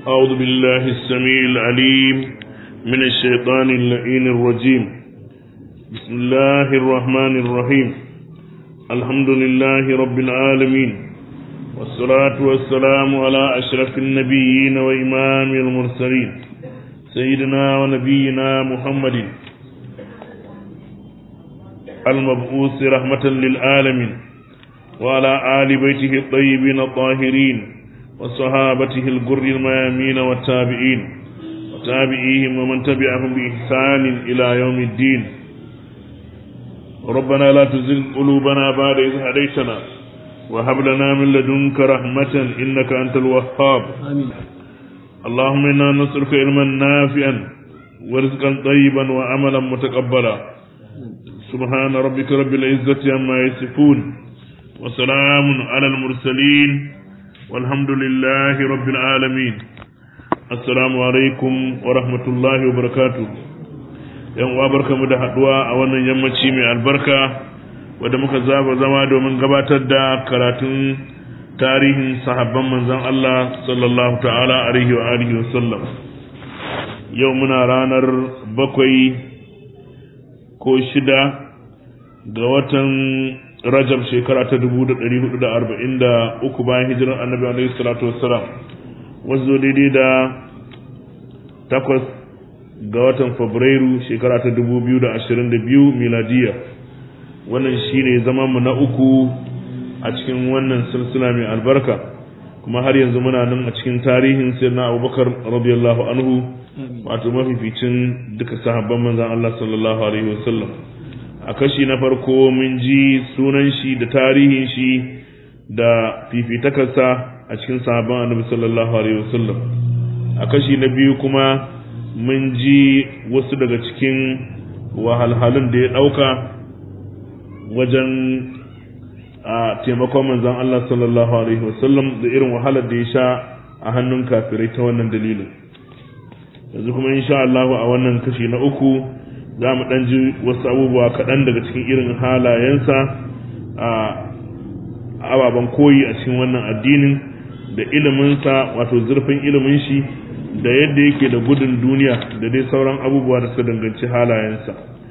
أعوذ بالله السميع العليم من الشيطان اللعين الرجيم بسم الله الرحمن الرحيم الحمد لله رب العالمين والصلاة والسلام على أشرف النبيين وإمام المرسلين سيدنا ونبينا محمد المبعوث رحمة للعالمين وعلى آل بيته الطيبين الطاهرين وصحابته الجر الميامين والتابعين وتابعيهم ومن تبعهم بإحسان إلى يوم الدين ربنا لا تزغ قلوبنا بعد إذ هديتنا وهب لنا من لدنك رحمة إنك أنت الوهاب آمين اللهم إنا نسألك علما نافعا ورزقا طيبا وعملا متقبلا سبحان ربك رب العزة عما يصفون وسلام على المرسلين والحمد لله رب العالمين السلام عليكم ورحمة الله وبركاته yan uwa barkamu da haduwa a wannan yammaci mai albarka wadda muka zaba zama domin gabatar da karatun tarihin sahabban manzon Allah sallallahu ta'ala alaihi wa alihi wa sallam yau muna ranar bakwai ko shida ga watan rajab shekara ta 1443 bayan hijirar annabi alaihi salatu wassalam wasu daidai da takwas ga watan fabrairu shekara ta 2022 miladiya wannan shine zaman mu na uku a cikin wannan silsila mai albarka kuma har yanzu muna nan a cikin tarihin sayyidina abubakar radiyallahu anhu wato mafificin duka sahabban manzon Allah sallallahu alaihi wasallam a kashi na farko mun ji sunan shi da tarihin shi da fifitakarsa a cikin sahabban annabi sallallahu alaihi wasallam a kashi na biyu kuma mun ji wasu daga cikin wahalhalun da ya ɗauka wajen a taimakon manzan Allah sallallahu alaihi wasallam da irin wahalar da ya sha a hannun kafirai ta wannan dalilin yanzu kuma insha Allah a wannan kashi na uku za mu ɗan ji wasu abubuwa kaɗan daga cikin irin halayensa a ababen koyi a cikin wannan addinin da iliminsa wato zurfin ilimin shi da yadda yake da gudun duniya da dai sauran abubuwa da suka danganci halayensa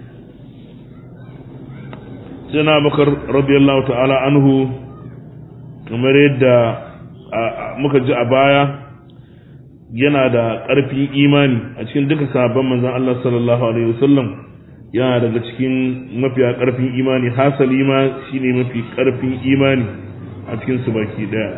sai na bakar radiyallahu ta'ala anhu kamar yadda muka ji a baya yana da ƙarfin imani a cikin duka sahabban manzon Allah sallallahu alaihi wasallam yana daga cikin mafiya ƙarfin imani hasali ma shine mafi ƙarfin imani a cikin su baki daya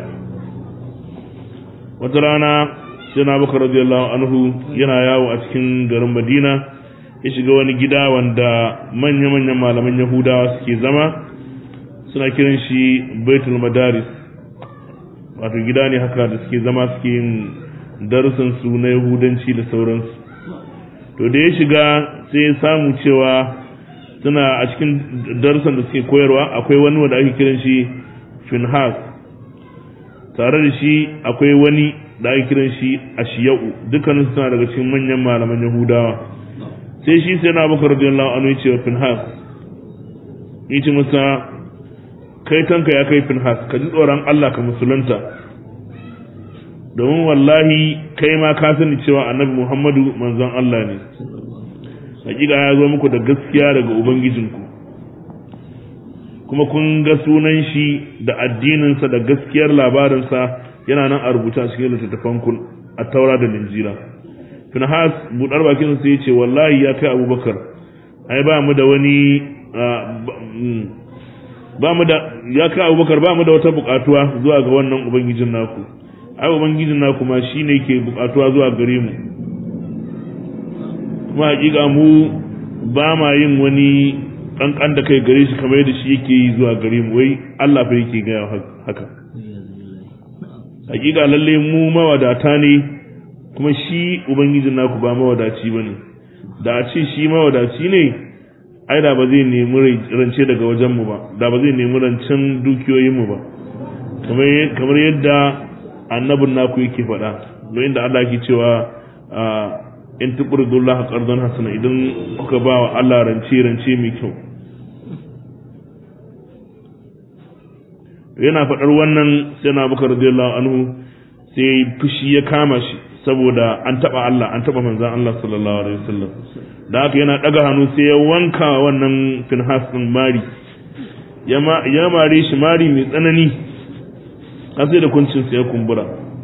wata rana sai na bakar radiyallahu anhu yana yawo a cikin garin Madina ya shiga wani gida wanda manya-manyan malaman Yahudawa suke zama suna kiran shi Baitul Madaris wato gida ne haka da suke zama suke yin darussan su na yahudanci da sauransu to da ya shiga sai ya samu cewa suna a cikin darussan da suke koyarwa akwai wani wanda ake kiran shi finhas tare da shi akwai wani da ake kiran shi ashiya'u dukkanin suna daga cikin manyan malaman yahudawa sai shi sai na bakar radiyallahu anhu ya ce wa finhas ya ce masa kai tanka ya kai finhas ka ji tsoron allah ka musulunta domin wallahi kai ma ka sani cewa annabi Muhammadu manzon Allah ne hakika ya zo muku da gaskiya daga ubangijinku kuma kun ga sunan shi da addininsa da gaskiyar labarinsa yana nan a rubuta cikin littattafan kun a taura da linjila finhas budar bakin sai ya ce wallahi ya kai abubakar ai ba mu da wani ba mu da ya kai abubakar ba mu da wata bukatuwa zuwa ga wannan ubangijin naku ai ubangijin na kuma shine ke bukatuwa zuwa gare mu kuma hakika mu ba ma yin wani kankan da kai gare shi kamar yadda shi yake yi zuwa gare mu wai Allah fa yake gaya haka hakika lalle mu mawadata ne kuma shi ubangijin naku ba mawadaci bane da a ce shi mawadaci ne ai da ba zai nemi rance daga wajen mu ba da ba zai nemi rancen dukiyoyin mu ba kamar yadda annabin naku yake faɗa don inda Allah ke cewa in tuqridullaha qardan hasana idan kuka ba wa Allah rance rance mai kyau yana faɗar wannan sai na baka radiyallahu anhu sai fushi ya kama shi saboda an taba Allah an taba manzon Allah sallallahu alaihi wasallam da haka yana daga hannu sai ya wanka wannan Finhas din mari ya mare shi mari mai tsanani har sai da kuncin sa ya kumbura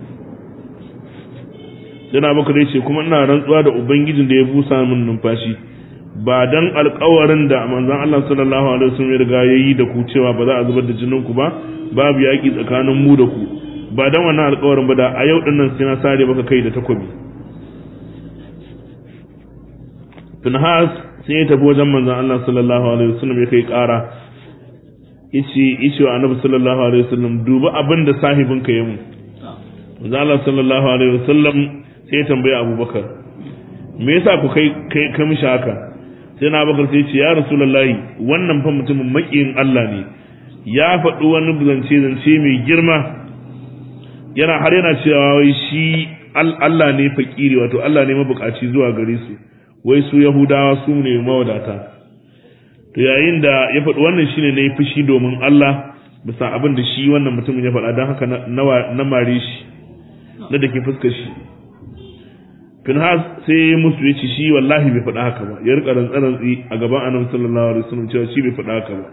yana baka dai ce kuma ina rantsuwa da ubangijin da ya busa min numfashi ba dan alƙawarin da manzon Allah sallallahu alaihi wasallam ya riga yayi da ku cewa ba za a zubar da jinin ku ba babu yaki tsakanin mu da ku ba dan wannan alƙawarin ba da a yau din nan sai na sare maka kai da takobi Finhas sai ya tafi wajen manzon Allah sallallahu alaihi wasallam ya kai ƙara yace yace wa Annabi sallallahu alaihi wasallam duba abin da sahibinka ya mu manzon Allah sallallahu alaihi wasallam sai ya tambaye Abubakar me yasa ku kai kai ka mishi haka sai na Abubakar sai ya ce ya Rasulullahi wannan fa mutumin makiyin Allah ne ya faɗi wani zance zance mai girma yana har yana cewa wai shi Allah ne fakiri wato Allah ne mabukaci zuwa gare su wai su Yahudawa su ne mawadata to yayin da ya faɗi wannan shine ne fushi domin Allah bisa abin da shi wannan mutumin ya faɗa don haka na mare shi na da ke fuskar shi Finhas sai ya musu ya ce shi wallahi bai faɗa haka ba ya rika rantsarantsi a gaban annabi sallallahu alaihi wasallam cewa shi bai faɗa haka ba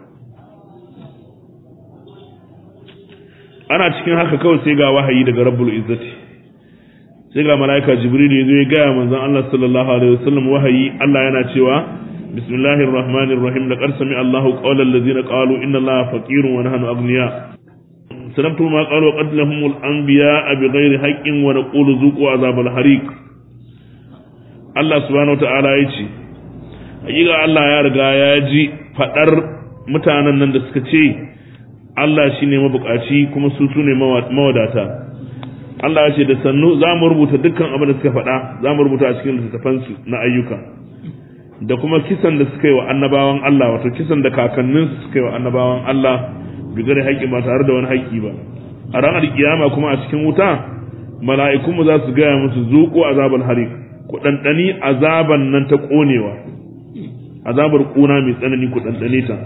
ana cikin haka kawai sai ga wahayi daga rabbul izzati sai ga malaika jibril ya zo ya gaya manzon Allah sallallahu alaihi wasallam wahayi Allah yana cewa bismillahir rahmanir rahim laqad sami Allahu qawla allazina qalu inna Allaha faqirun wa nahnu aghniya sanabtu ma qalu qad lahumul anbiya bighairi haqqin wa naqulu zuqu azabal hariq Allah subhanahu wataala ya ce hakika Allah ya riga ya ji fadar mutanen nan da suka ce Allah shine mabukaci kuma su su ne mawadata Allah ya ce da sannu za mu rubuta dukkan abin da suka faɗa za mu rubuta a cikin littattafansu na ayyuka da kuma kisan da suka yi wa annabawan Allah wato kisan da kakanninsu suka yi wa annabawan Allah bigar haƙƙi ba tare da wani haƙƙi ba a ranar kiyama kuma a cikin wuta mala'ikunmu za su gaya musu zuƙo azabar harik ku ɗanɗani azaban nan ta ƙonewa azabar ƙuna mai tsanani ku ɗanɗane ta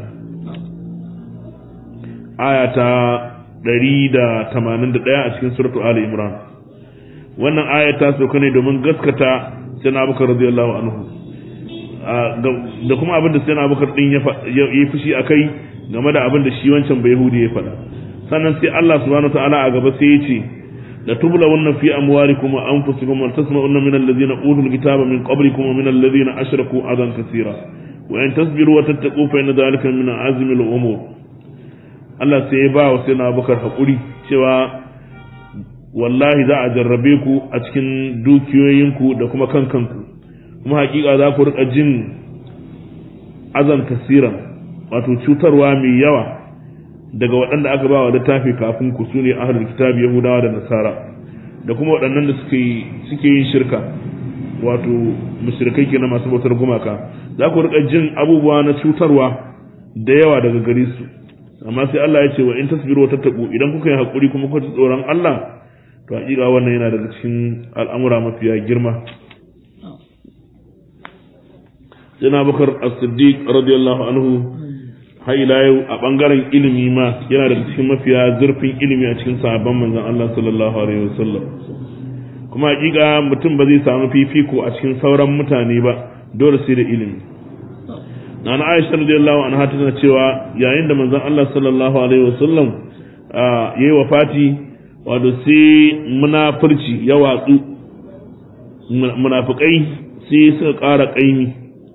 aya ta 181 a cikin suratu Ali Imran wannan aya ta sauka ne domin gaskata sai na Abubakar radiyallahu anhu da kuma abin da sai na Abubakar din ya yi fushi akai game da abin da shi wancan bai Yahudi ya faɗa sannan sai Allah subhanahu wataala a gaba sai ya ce la tublawunna fi amwalikum wa anfusikum wa tasma'unna min alladhina utul kitaba min qablikum wa min alladhina ashraku adan kaseera wa in tasbiru wa tattaqu fa inna dhalika min azmi al-umur Allah sai ya ba wa sai na Abubakar hakuri cewa wallahi za a jarrabe ku a cikin dukiyoyinku da kuma kan kanku kuma hakika za ku rika jin azan kasiran wato cutarwa mai yawa daga waɗanda aka ba wa littafi kafin ku su ne ahlul kitabi yahudawa da nasara da kuma waɗannan da suke suke yin shirka wato mushrikai kenan masu bautar gumaka za ku rika jin abubuwa na cutarwa da yawa daga gare su amma sai Allah ya ce wa in tasbiru wa tattaqu idan kuka yi hakuri kuma kuka ji tsoron Allah to hakika wannan yana daga cikin al'amura mafiya girma Sayyidina Bakar As-Siddiq radiyallahu anhu har ila yau a bangaren ilimi ma yana daga cikin mafiya zurfin ilimi a cikin sahabban manzon Allah sallallahu alaihi wasallam kuma hakika mutum ba zai samu fifiko a cikin sauran mutane ba dole sai da ilimi na Aisha radiyallahu anha tana cewa yayin da manzon Allah sallallahu alaihi wasallam yayi wafati wato sai munafurci ya watsu munafikai sai suka ƙara ƙaimi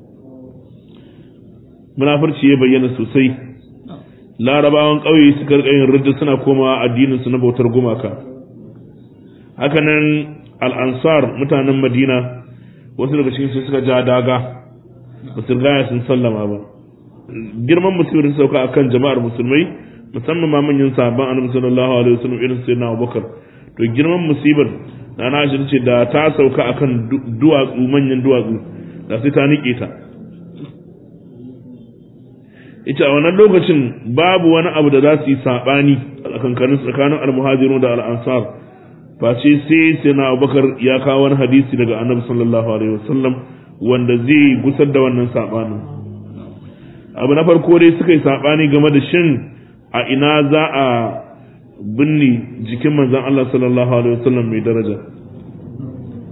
munafurci ya bayyana sosai larabawan ƙauye suka rika yin ridda suna komawa addinin su na bautar gumaka hakanan al-ansar mutanen madina wasu daga cikin su suka ja daga ba su gaya sun sallama ba girman musibar sauka akan jama'ar musulmai musamman ma manyan sahabban annabi sallallahu alaihi wasallam irin sayyidina Abubakar to girman musibar da na shi ce da ta sauka akan duwatsu manyan duwatsu da sai ta nike ta ita a wannan lokacin babu wani abu da za su yi sabani a kankanin tsakanin almuhajiru da al'ansar face sai sai na abubakar ya kawo wani hadisi daga annabi sallallahu alaihi wasallam wanda zai gusar da wannan sabanin abu na farko dai suka yi sabani game da shin a ina za a binne jikin manzon Allah sallallahu alaihi wasallam mai daraja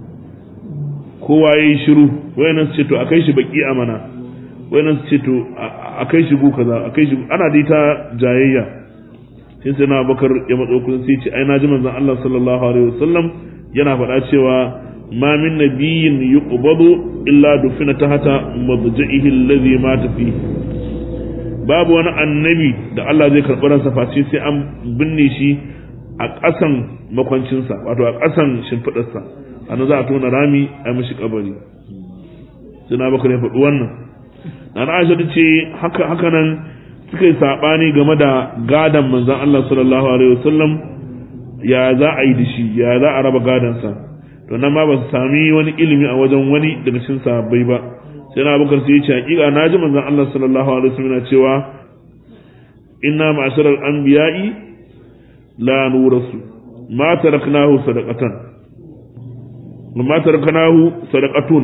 kowa ya yi shiru wayannan su ce to a kai shi baki amana wayannan su ce to a kai shi gu kaza a kai shi ana dai ta jayayya sai sai na bakar ya matso kusa sai ce ai na ji manzon Allah sallallahu alaihi wasallam yana faɗa cewa ma min nabiyyin yuqbadu illa dufina tahta madja'ihi alladhi mata fi babu wani annabi da Allah zai karɓi ransa face sai an binne shi a ƙasan makwancinsa wato a ƙasan shimfiɗarsa ana za a tona rami a mishi kabari sai na bakar ya faɗi wannan na Aisha ta ce haka haka nan suka yi saɓani game da gadon manzan Allah sallallahu alaihi wasallam ya za a yi da shi ya za a raba gadonsa to nan ma ba su sami wani ilimi a wajen wani daga cikin sahabbai ba sai na bakar sai ya ce hakika na ji manzan Allah sallallahu alaihi wasallam yana cewa inna ma'asharal anbiya'i la nurasu ma taraknahu sadaqatan ma taraknahu sadaqatun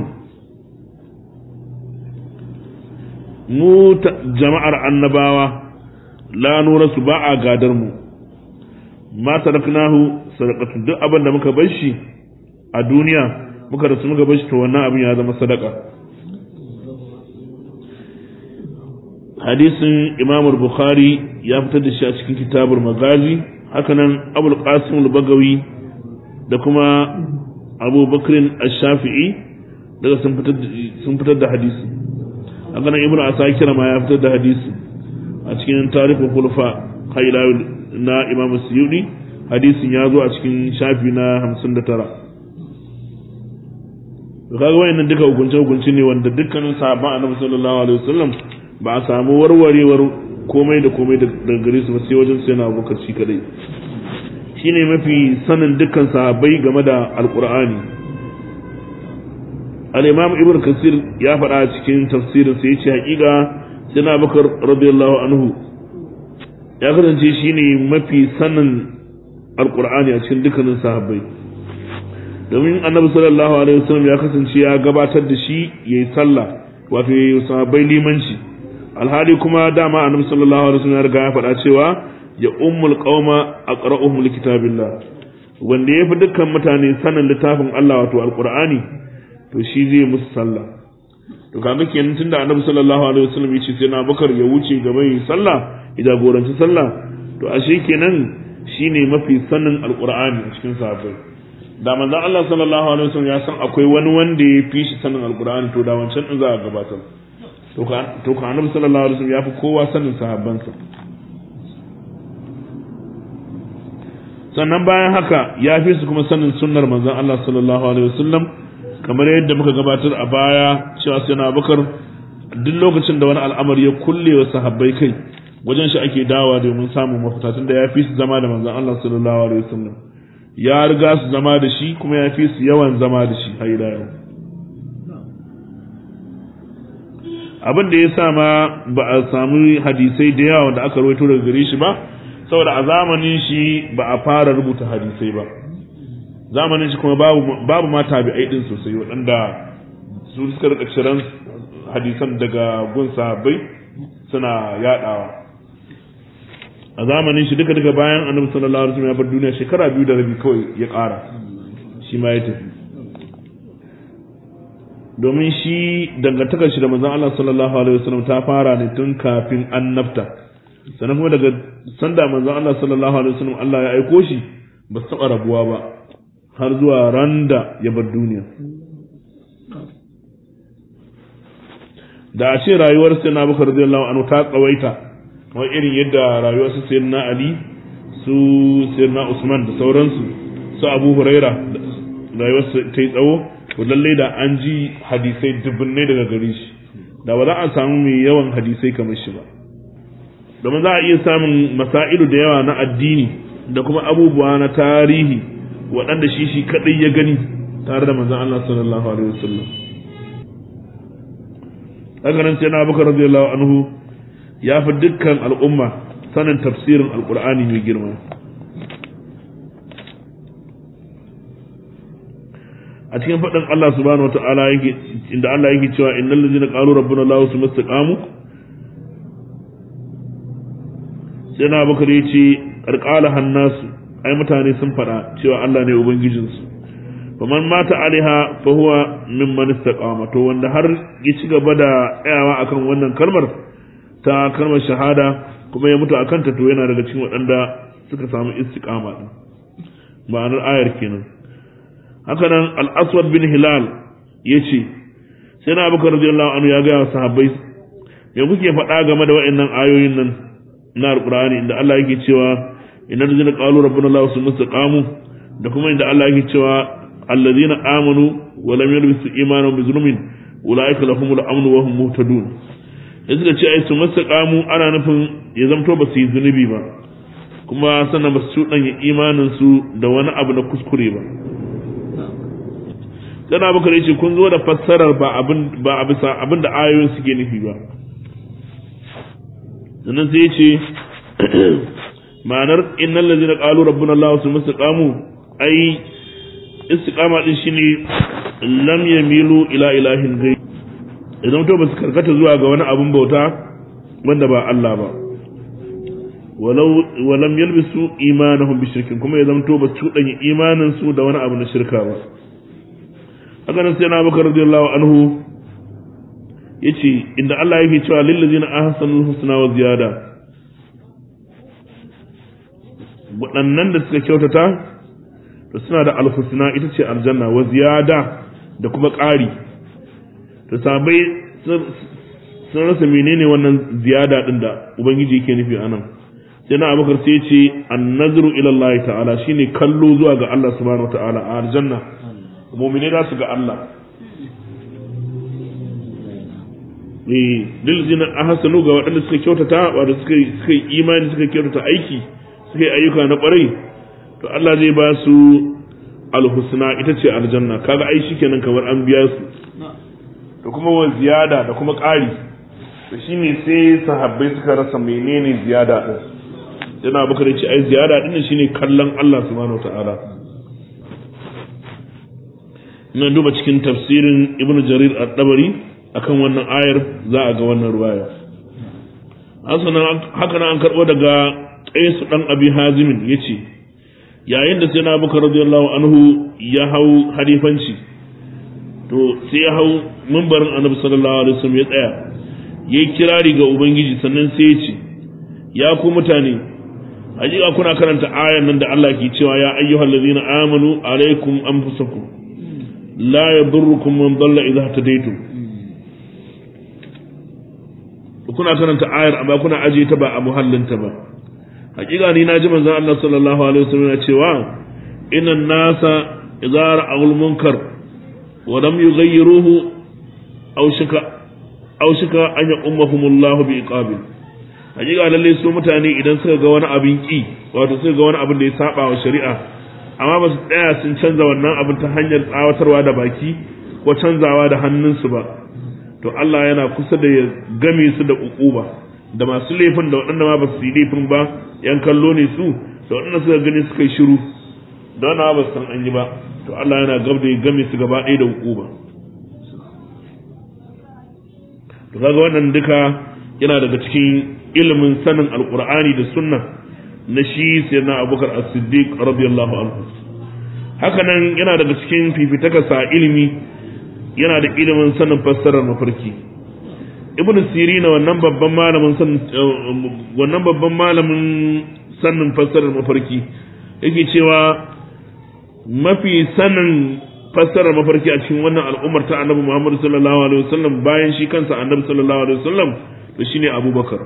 mu jama'ar annabawa la nura su ba a gadar mu ma taraknahu sadaqatu duk abin da muka bar shi a duniya muka rasu muka bar shi to wannan abin ya zama sadaka hadisin imam bukhari ya fitar da shi a cikin kitabul magazi hakanan abul qasim al-bagawi da kuma abu bakrin ash-shafi'i daga sun fitar da hadisi haka nan ibnu asakir ma ya fitar da hadisi a cikin tarihin khulafa khayla na imam suyudi hadisin ya zo a cikin shafi na 59 to kaga wayannan duka hukunce hukunci ne wanda dukkanin sahabban annabi sallallahu alaihi wasallam ba a samu warwarewar komai da komai daga gare su ba sai wajen sai na abubakar shi kadai shine mafi sanin dukkan sahabbai game da alqur'ani al-imam ibn kasir ya faɗa a cikin tafsirin sai yace haƙiƙa sina bakar radiyallahu anhu ya kasance shine mafi sanin alqur'ani a cikin dukkanin sahabbai domin annabi sallallahu alaihi wasallam ya kasance ya gabatar da shi yayi sallah wato yayi sahabbai limanci alhali kuma dama annabi sallallahu alaihi wasallam ya riga ya faɗa cewa ya ummul qauma aqra'uhum likitabillah wanda ya fi dukkan mutane sanin littafin Allah wato alqur'ani to shi zai musu sallah to kaga kenan tunda annabi sallallahu alaihi wasallam yace sai na bakar ya wuce gaba yi sallah ya jagoranci sallah to ashe kenan shine mafi sanin alqur'ani a cikin sahabbai da manzon Allah sallallahu alaihi wasallam ya san akwai wani wanda ya fi shi sanin alqur'ani to da wancan din za a gabatar to ka to ka annabi sallallahu alaihi wasallam ya fi kowa sanin sahabbansa sannan bayan haka ya fi su kuma sanin sunnar manzon Allah sallallahu alaihi wasallam kamar yadda muka gabatar a baya cewa sai na bakar duk lokacin da wani al'amari ya kulle wa sahabbai kai wajen shi ake dawa domin samun mafita tunda ya fi su zama da manzon Allah sallallahu alaihi wasallam ya riga su zama da shi kuma ya fi su yawan zama da shi har ila yau abin da ya sa ma ba a samu hadisai da yawa da aka rawaito daga gare shi ba saboda a zamanin shi ba a fara rubuta hadisai ba zamanin shi kuma babu ma tabi'ai din sosai waɗanda su suka rika ciran hadisan daga gun sahabbai suna yadawa a zamanin shi duka duka bayan annabi sallallahu alaihi wasallam ya bar duniya shekara biyu da rabi kawai ya ƙara shi ma ya tafi domin shi dangantakar shi da manzon Allah sallallahu alaihi wasallam ta fara ne tun kafin annabta sannan kuma daga sanda manzon Allah sallallahu alaihi wasallam Allah ya aiko shi ba su taɓa rabuwa ba har zuwa ran da ya bar duniya da a ce rayuwar sai na bukar radiyallahu anhu ta tsawaita kamar irin yadda rayuwar su sayyid na ali su sayyid na usman da sauransu su abu huraira rayuwar su ta yi tsawo to lalle da an ji hadisai dubbunne daga gare shi da ba za a samu mai yawan hadisai kamar shi ba domin za a iya samun masailu da yawa na addini da kuma abubuwa na tarihi waɗanda shi shi kaɗai ya gani tare da manzon Allah sallallahu alaihi wasallam haka nan sai na Abubakar radiyallahu anhu ya fi dukkan al'umma sanin tafsirin alqur'ani mai girma a cikin faɗin Allah subhanahu wata'ala yake inda Allah yake cewa innal ladzina qalu rabbuna Allah summa istaqamu sai na Abubakar yace qarqala hannasu ai mutane sun faɗa cewa Allah ne ubangijinsu faman mata alaiha fa huwa mimman istaqama to wanda har ya ci gaba da tsayawa akan wannan kalmar ta kalmar shahada kuma ya mutu akan ta to yana daga cikin waɗanda suka samu istiqama din ma'anar ayar kenan haka nan al-aswad bin hilal yace sai na abubakar radiyallahu anhu ya ga sahabbai me kuke faɗa game da waɗannan ayoyin nan na alqur'ani inda Allah yake cewa innal ladzina qalu rabbuna Allah summa istaqamu da kuma inda Allah yake cewa alladhina amanu wa lam yalbisu imanan bi zulmin ulaika lahumul amnu wa hum muhtadun da suka ce ai su mastaqamu ana nufin ya zamto ba su yi zunubi ba kuma sannan ba su cuɗanya imanin su da wani abu na kuskure ba sana baka ce kun zo da fassarar ba abin ba a bisa abin da ayoyin suke nufi ba sannan sai ce ma'anar innal ladzina qalu rabbuna allah su mastaqamu ai istiqama din shine lam yamilu ila ilahin gai idan to ba su karkata zuwa ga wani abun bauta wanda ba Allah ba walau walam yalbisu imanahum bi shirkin kuma ya zamto ba su danye imanin su da wani abu na shirka ba haka nan sai na Abubakar radiyallahu anhu yace inda Allah yake cewa lil ladzina ahsanul husna wa ziyada waɗannan da suka kyautata to suna da alhusna ita ce aljanna wa ziyada da kuma ƙari to sabai sun rasa menene wannan ziyada din da ubangiji yake nufi anan sai na abubakar sai ce annazru ila Allah ta'ala shine kallo zuwa ga Allah subhanahu ta'ala a aljanna mu'mine za su ga Allah eh dilzina ahsanu ga waɗanda suka kyautata wato suka suka imani suka kyautata aiki suka yi ayyuka na ƙwarai to Allah zai ba su alhusna ita ce aljanna kaga ai shikenan kamar an biya su da kuma wa ziyada da kuma ƙari to shine sai sahabbai suka rasa menene ziyada din yana baka ce ai ziyada din shine kallon Allah subhanahu wataala ina duba cikin tafsirin ibnu jarir at-tabari akan wannan ayar za a ga wannan ruwaya haka nan an karɓo daga qais dan abi hazimin yace yayin da sai na baka radiyallahu anhu ya hau halifanci to sai ya hau mimbarin annabi sallallahu alaihi wasallam ya tsaya yayi kirari ga ubangiji sannan sai ya ce ya ku mutane hakika kuna karanta ayan nan da Allah ke cewa ya ayyuhal ladzina amanu alaikum anfusakum la yadurrukum man dalla idha tadaytum kuna karanta ayar amma kuna aje ta ba a muhallinta ba hakika ni na ji manzon Allah sallallahu alaihi wasallam ya cewa innan nasa idza ra'awul munkar wa lam yughayyiruhu aw shika aw shika an ya'ummahumullahu bi iqabil hakika lalle su mutane idan suka ga wani abin ki wato suka ga wani abin da ya saba wa shari'a amma ba su tsaya sun canza wannan abin ta hanyar tsawatarwa da baki ko canzawa da hannunsu ba to Allah yana kusa da ya game su da ukuba da masu laifin da waɗanda ma ba su yi laifin ba yan kallo ne su da waɗanda suka gani suka yi shiru da wanda ba su san an yi ba to Allah yana gab da ya game su gaba ɗaya da ukuba to kaga wannan duka yana daga cikin ilimin sanin alqur'ani da sunna na shi sayyidina abubakar as-siddiq radiyallahu anhu haka nan yana daga cikin fifitakarsa ilimi yana da ilimin sanin fassarar mafarki ibnu sirina wannan babban malamin sanin wannan babban malamin sanin fassarar mafarki yake cewa mafi sanin fassarar mafarki a cikin wannan al'ummar ta annabi Muhammad sallallahu alaihi wasallam bayan shi kansa annabi sallallahu alaihi wasallam to shine Abubakar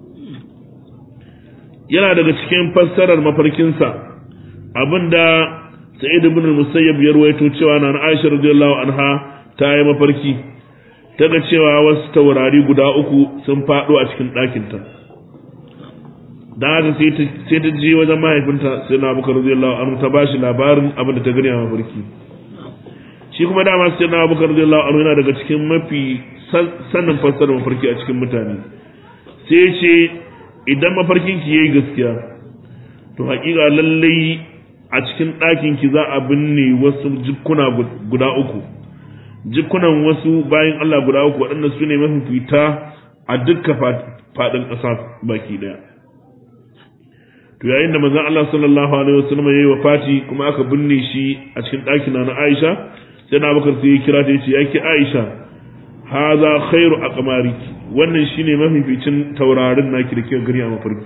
yana daga cikin fassarar mafarkinsa abinda Sa'id ibn al-Musayyib ya ruwaito cewa na Aisha radiyallahu anha ta yi mafarki ta ga cewa wasu taurari guda uku sun faɗo a cikin ɗakinta da haka sai ta je wajen mahaifinta sai na abubakar radiyallahu anhu ta bashi labarin abin da ta gani a mafarki shi kuma dama sai na abubakar radiyallahu anhu yana daga cikin mafi sannin fassarar mafarki a cikin mutane sai ya ce idan mafarkin ki yayi gaskiya to hakika lallai a cikin ɗakin ki za a binne wasu jikkuna guda uku jikunan wasu bayan Allah guda uku waɗanda su ne mafifita a dukkan faɗin ƙasa baki ɗaya. To to yayin da manzon Allah sallallahu alaihi wasallam yayi wafati kuma aka binne shi a cikin ɗakin na Aisha sai na Abubakar sai ya kira ta yace yake Aisha haza khairu aqmariki wannan shine mafificin taurarin naki da kike gani a mafarki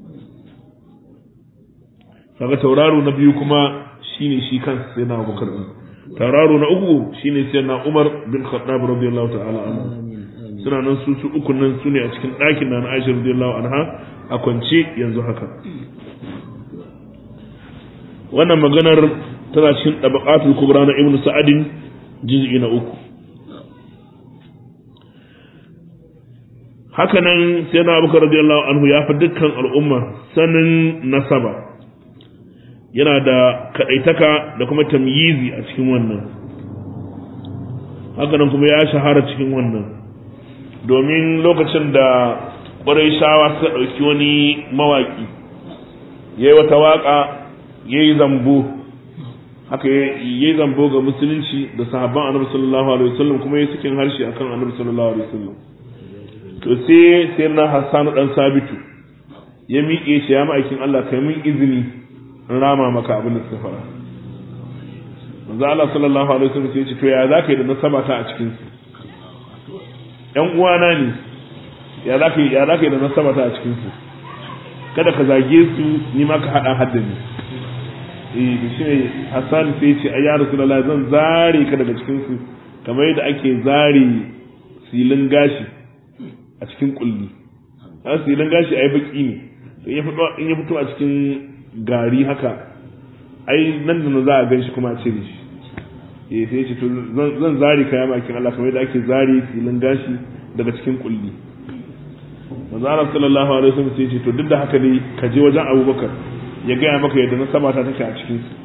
kaga tauraro na biyu kuma shine shi kansa sai na Abubakar din tauraro na uku shine sai na Umar bin Khattab radiyallahu ta'ala anhu suna nan su su uku nan su ne a cikin ɗakin na Aisha radiyallahu anha a kwance yanzu haka wannan maganar tana cikin tabaqatul kubra na Ibn Sa'adin juz'i na uku haka nan sai na Abubakar radiyallahu anhu ya fi dukkan al'umma sanin nasaba yana da kaɗaitaka da kuma tamyizi a cikin wannan hakanan kuma ya shahara cikin wannan domin lokacin da ƙwarai shawa suka ɗauki wani mawaƙi ya yi wata waƙa ya yi zambo haka ya yi zambo ga musulunci da sahabban annabi sallallahu alaihi wasallam kuma ya sakin harshe akan annabi sallallahu alaihi wasallam to sai sai na hassanu dan sabitu ya miƙe shi ya ma'aikin Allah kai min izini in rama maka abin da suka fara manzo Allah sallallahu alaihi wasallam sai ya ce to ya zaka yi da nasaba ta a cikin su ƴan uwana ne ya zaka yi ya zaka yi da nasaba ta a cikin su kada ka zage su ni ma ka hada haddani eh da shi ne Hassan sai ya ce ayya rasulullahi zan zare ka daga cikin su kamar yadda ake zare silin gashi a cikin kulli a silin gashi ai baki ne in ya fito a cikin gari haka ai nan da za a gan shi kuma a cire shi eh sai ce to zan zari kaya makin Allah kamar yadda ake zari filin gashi daga cikin kulli manzo Allah sallallahu alaihi wasallam sai ce to duk da haka dai ka je wajen Abubakar ya gaya maka yadda nasaba ta take a cikin su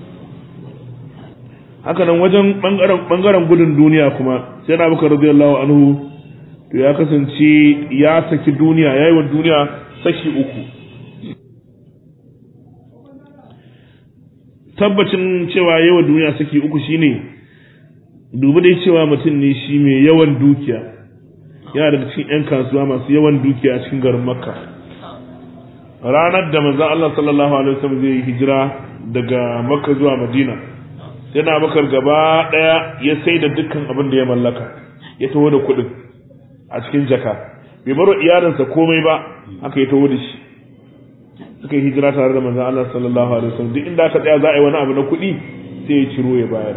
haka nan wajen bangaren bangaren gudun duniya kuma sai na Abubakar radiyallahu anhu to ya kasance ya saki duniya yayi wa duniya saki uku tabbacin cewa yawa duniya saki uku shine dubi dai cewa mutum ne shi mai yawan dukiya yana daga cikin 'yan kasuwa masu yawan dukiya a cikin garin makka ranar da manzon Allah sallallahu alaihi wasallam zai hijira daga makka zuwa madina sai na bakar gaba daya ya sai da dukkan abin da ya mallaka ya taho da kuɗin a cikin jaka bai baro iyalinsa komai ba haka ya taho da shi suka yi hijira tare da manzon Allah sallallahu alaihi wasallam duk inda aka tsaya za a yi wani abu na kuɗi sai ya ciro ya bayar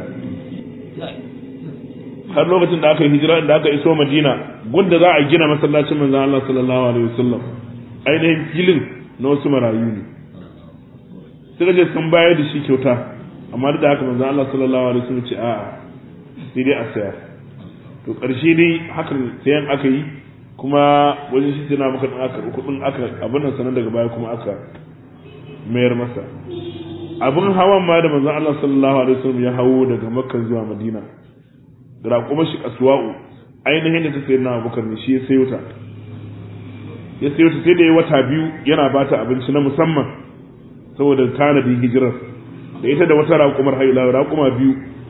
har lokacin da aka yi hijira da aka iso Madina gunda za a gina masallacin manzon Allah sallallahu alaihi wasallam ainihin filin na wasu marayu ne suka je sun bayar da shi kyauta amma duk da haka manzon Allah sallallahu alaihi wasallam ce a'a sai dai a saya to ƙarshe dai hakan sayan aka yi kuma wajen shi tana maka ɗin aka kuɗin aka abin nan sanan daga baya kuma aka mayar masa abin hawan ma da manzon Allah sallallahu alaihi wasallam ya hawo daga Makka zuwa Madina da kuma shi aswa'u ainihin da ta sayi na Abubakar ne shi ya sayo ta ya sayo ta sai da ya wata biyu yana bata abinci na musamman saboda tanadin hijirar da ita da wata raƙumar haila raƙuma biyu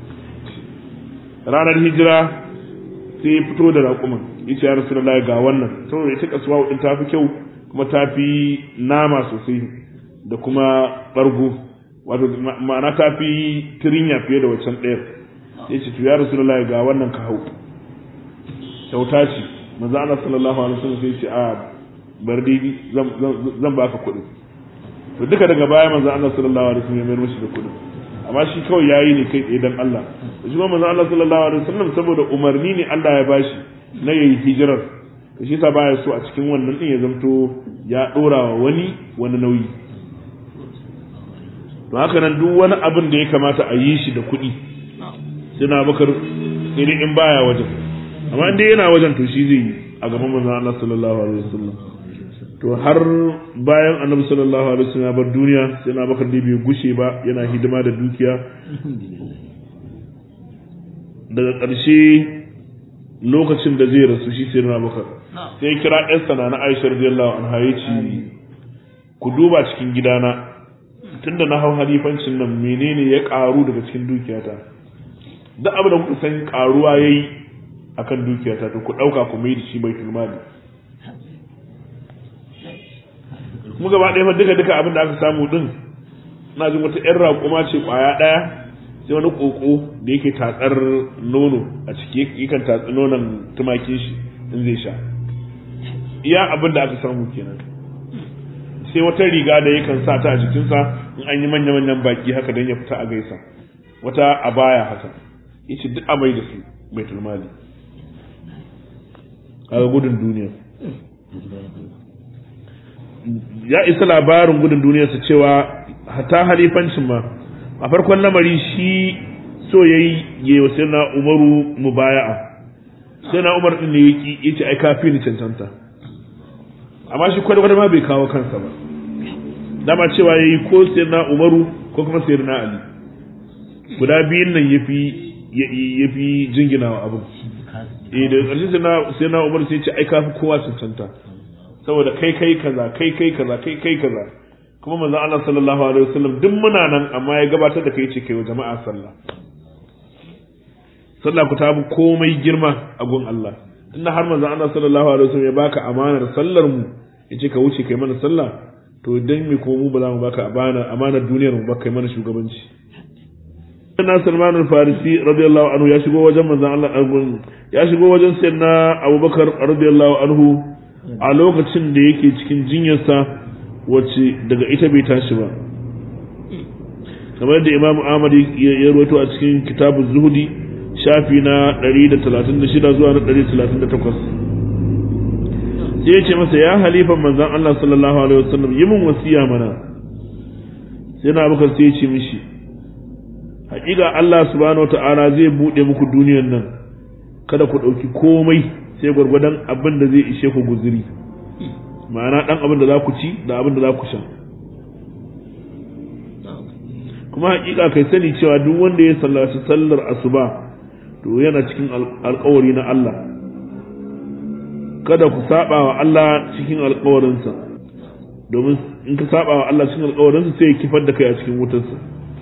ranar hijira sai ya fito da raƙuman yace ya rasulullahi ga wannan saboda ita kasuwa din ta fi kyau kuma ta fi nama sosai da kuma bargo wato ma'ana ta fi tirinya fiye da waccan ɗayar yace to ya rasulullahi ga wannan ka hau kyauta ce manzo Allah sallallahu alaihi wasallam sai ce a bar dai zan zan baka kuɗi to duka daga baya manzo Allah sallallahu alaihi wasallam ya mayar mishi da kuɗi amma shi kawai yayi ne kai tsaye dan Allah shi kuma manzo Allah sallallahu alaihi wasallam saboda umarni ne Allah ya bashi na yayi hijirar to shi yasa baya so a cikin wannan din ya zamto ya dora wa wani wani nauyi to haka nan duk wani abin da ya kamata a yi shi da kuɗi suna bakar iri in baya wajen amma inda yana wajen to shi zai yi a gaban manzo Allah sallallahu alaihi wasallam to har bayan annabi sallallahu alaihi wasallam ya bar duniya sai na bakar da bai gushe ba yana hidima da dukiya daga ƙarshe lokacin da zai rasu shi sai na bakar sai kira ƴarsa na na Aisha radiyallahu anha yace ku duba cikin gidana tunda na hau halifancin nan menene ya karu daga cikin dukiyata duk abin da kuka san karuwa yayi akan dukiyata to ku dauka ku mai da shi baitul mali kuma gaba ɗaya fa duka duka abin da aka samu din na jin wata ƴan raƙuma ce ƙwaya ɗaya sai wani ƙoƙo da yake tatsar nono a ciki yakan tatsi nonon tumakin shi in zai sha iya abin da aka samu kenan sai wata riga da yakan sa ta a jikinsa in an yi manya-manyan baki haka don ya fita a gaisa wata abaya haka yace duk amai da su baitul mali kaga gudun duniya ya isa labarin gudun duniyarsa cewa hata halifancin ma a farkon lamari shi so yayi yi wa sai na umaru mubaya'a sai na umar din ne yaki yace ai kafi ni cancanta amma shi kwada ma bai kawo kansa ba dama cewa yayi ko sai na umaru ko kuma sai na ali guda biyun nan yafi yafi jingina wa abin eh da ƙarshe sai na sai na umar sai ce ai kafi kowa cancanta saboda kai kai kaza kai kai kaza kai kai kaza kuma manzon Allah sallallahu alaihi wasallam duk muna nan amma ya gabatar da kai ce kai wa jama'a sallah sallah ku ta komai girma a gun Allah inda har manzon Allah sallallahu alaihi wasallam ya baka amanar sallar mu yace ka wuce kai mana sallah to dan me ko mu ba za mu baka amana amanar duniyar mu ba kai mana shugabanci Sayyidina Salman al-Farisi radiyallahu anhu ya shigo wajen manzon Allah ya shigo wajen Sayyidina Abubakar radiyallahu anhu a lokacin da yake cikin jinyarsa wacce daga ita bai tashi ba kamar da Imam Ahmad ya rawaito a cikin kitabu Zuhudi shafi na 136 zuwa na 138 sai ya ce masa ya halifan manzan Allah sallallahu alaihi wasallam yi min wasiya mana sai na abubakar sai ya ce mishi haƙiƙa Allah subhanahu wata'ala zai buɗe muku duniyar nan kada ku ɗauki komai sai gwargwadon abin da zai ishe ku guziri ma'ana ɗan abin da za ku ci da abin da za ku sha kuma haƙiƙa kai sani cewa duk wanda ya sallaci sallar asuba to yana cikin alkawari na Allah kada ku saba wa Allah cikin alkawarinsa domin in ka saba wa Allah cikin alkawarinsa sai ya kifar da kai a cikin wutarsa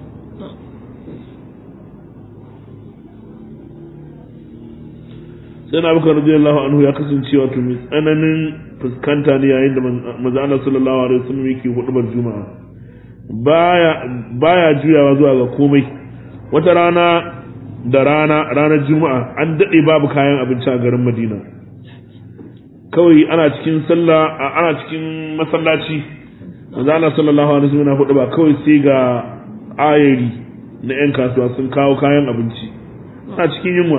sai na bukar radiyallahu anhu ya kasance wato mai tsananin fuskanta ne yayin da manzo Allah sallallahu alaihi wasallam yake hudubar juma'a baya baya juyawa zuwa ga komai wata rana da rana ranar juma'a an daɗe babu kayan abinci a garin madina kawai ana cikin sallah ana cikin masallaci manzo Allah sallallahu alaihi wasallam na hudu ba kawai sai ga ayari na yan kasuwa sun kawo kayan abinci ana cikin yunwa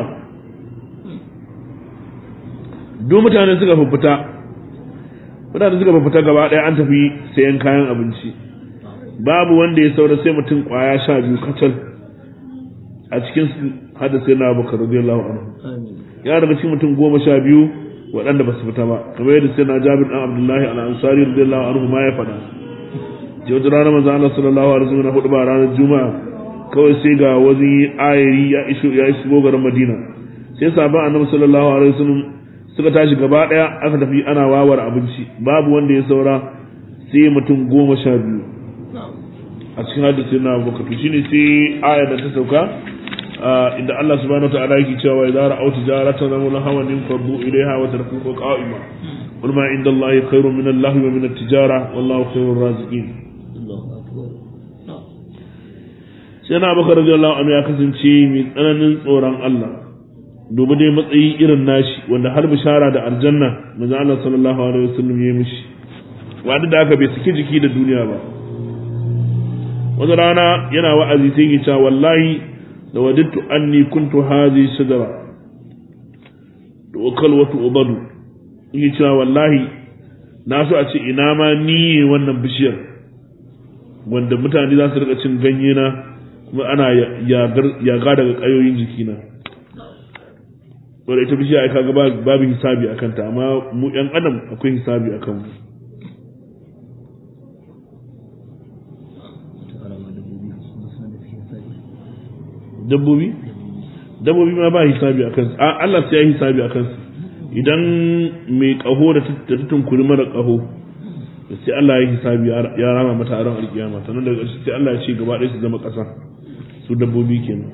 duk mutane suka fita mutane suka fita gaba ɗaya an tafi sayan kayan abinci babu wanda ya saura sai mutum kwaya sha biyu kacal a cikin hada sai na abubakar radiyallahu anhu ya daga cikin mutum goma sha biyu waɗanda ba su fita ba kamar yadda sai na jabir dan abdullahi al-ansari radiyallahu anhu ma ya faɗa je wata rana manzo Allah sallallahu alaihi wasallam hudu ba ranar juma'a kawai sai ga wani ayari ya iso ya shigo garin Madina sai sabon annabi sallallahu alaihi wasallam suka tashi gaba daya aka tafi ana wawar abinci babu wanda ya saura sai mutum goma sha biyu a cikin hadisi na abubakar shine sai ayar da ta sauka inda Allah subhanahu wataala yake cewa idza ra'aw tijaratan aw lahawan faddu ilayha wa tarkuka qa'ima qul ma inda Allah khairun min Allah wa min at-tijara wallahu khairur raziqin sai na Abubakar radiyallahu anhu ya kasance mai tsananin tsoron Allah dubi dai matsayi irin nashi wanda har bishara da aljanna manzo Allah sallallahu alaihi wasallam ya mishi wanda da aka bai saki jiki da duniya ba wata rana yana wa'azi sai ya ce wallahi da wadittu anni kuntu hadhi shajara to kalwatu ubadu in cewa wallahi na so a ce ina ma ni wannan bishiyar wanda mutane za su rika cin ganye na kuma ana yaga daga kayoyin jikina wadda ita bishiya ai kaga babu hisabi akan ta amma mu yan adam akwai hisabi akan mu dabbobi dabbobi ma ba hisabi a kansu a Allah sai ya hisabi a kansu idan mai kaho da ta tunkuri mara kaho sai Allah ya hisabi ya rama mata a ran alkiyama sannan daga ƙarshe sai Allah ya ce gaba ɗaya su zama ƙasa su dabbobi kenan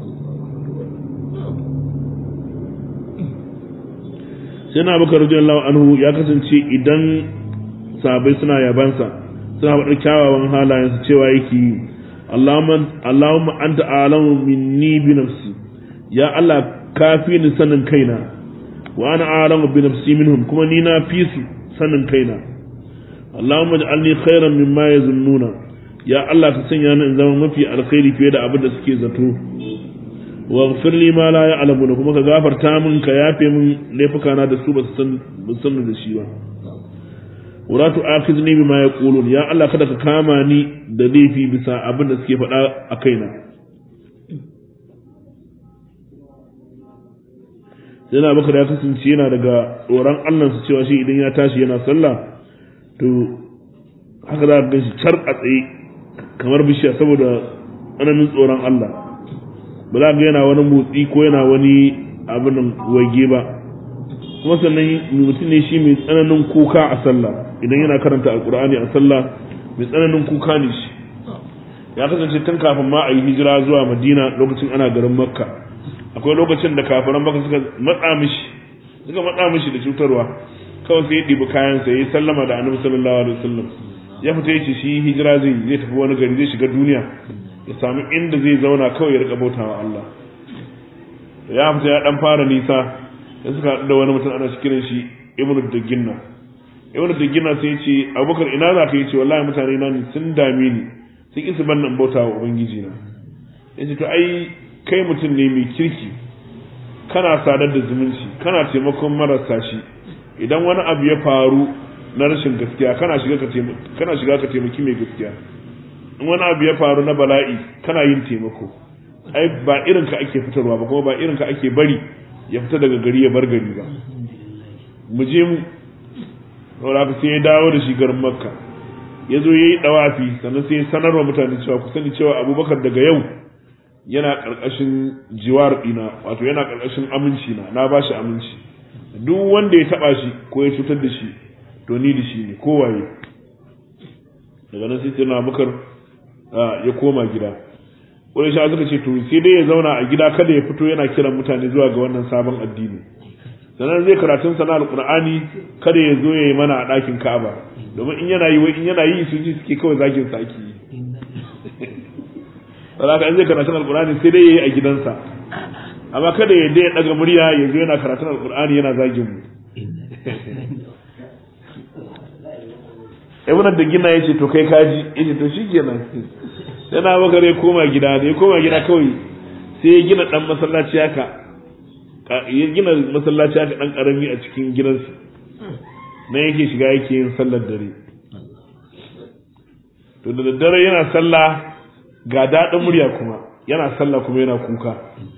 sai na bakar radiyallahu anhu ya kasance idan sabai suna yabansa suna faɗar kyawawan halayensu cewa yake yi Allahumma anta alamu minni bi nafsi ya Allah ka fi ni sanin kaina wa ana alamu bi nafsi minhum kuma ni na fi su sanin kaina Allahumma ij'alni khairan mimma yazunnuna ya Allah ka sanya ni in zama mafi alkhairi fiye da abin da suke zato waghfir li ma la ya'lamuna kuma ka gafarta min ka yafe min laifukana da su ba su san da shi ba wala tu'akhidni bima yaqulun ya Allah kada ka kama ni da laifi bisa abin da suke faɗa a kaina yana baka da kasance yana daga tsoron Allah su cewa shi idan ya tashi yana sallah to haka za ka gan shi car a tsaye kamar bishiya saboda tsananin tsoron Allah ba za ga yana wani motsi ko yana wani abin wage ba kuma sannan mutum ne shi mai tsananin kuka a sallah idan yana karanta alkur'ani a sallah mai tsananin kuka ne shi ya kasance tun kafin ma a yi hijira zuwa madina lokacin ana garin makka akwai lokacin da kafiran makka suka matsa mishi suka matsa mishi da cutarwa kawai sai ya ɗibi kayan sa ya sallama da annabi sallallahu alaihi wasallam ya fita yace shi hijira zai zai tafi wani gari zai shiga duniya ya samu inda zai zauna kawai ya rika bautawa Allah ya fita ya dan fara nisa ya suka haɗu da wani mutum ana kiran shi ibnu daginna ibnu daginna sai ya ce abubakar ina za ka yi ce wallahi mutane na ne sun dame ni sun isa ban nan bauta wa ubangiji na ya ce to ai kai mutum ne mai kirki kana sadar da zumunci kana taimakon marasa shi idan wani abu ya faru na rashin gaskiya kana shiga ka kana shiga ka taimaki mai gaskiya in wani abu ya faru na bala'i kana yin taimako ai ba irin ka ake fitarwa ba kuma ba irin ka ake bari ya fita daga gari ya bar gari ba mu je mu saboda sai ya dawo da shi garin makka ya zo ya yi dawafi sannan sai ya sanarwa mutane cewa ku sani cewa abubakar daga yau yana ƙarƙashin jiwar ɗina wato yana ƙarƙashin aminci na na ba shi aminci duk wanda ya taɓa shi ko ya cutar da shi to ni da shi ne kowaye daga nan sai na abubakar ya koma gida wani sha suka ce to sai dai ya zauna a gida kada ya fito yana kiran mutane zuwa ga wannan sabon addini sannan zai karatun sana alqur'ani kada ya zo ya yi mana a ɗakin ka'aba domin in yana yi wai in yana yi su ji suke kawai zagin sa ake yi saboda in zai karatun alqur'ani sai dai ya yi a gidansa amma kada ya dai daga murya ya zo yana karatun alqur'ani yana zagin mu ibn da gina yace to kai kaji yace to shikenan sai na bakar ya koma gida da ya koma gida kawai sai ya gina dan masallaci haka ya gina masallaci haka dan karami a cikin gidansa na yake shiga yake yin sallar dare to da daddare yana sallah ga daɗin murya kuma yana sallah kuma yana kuka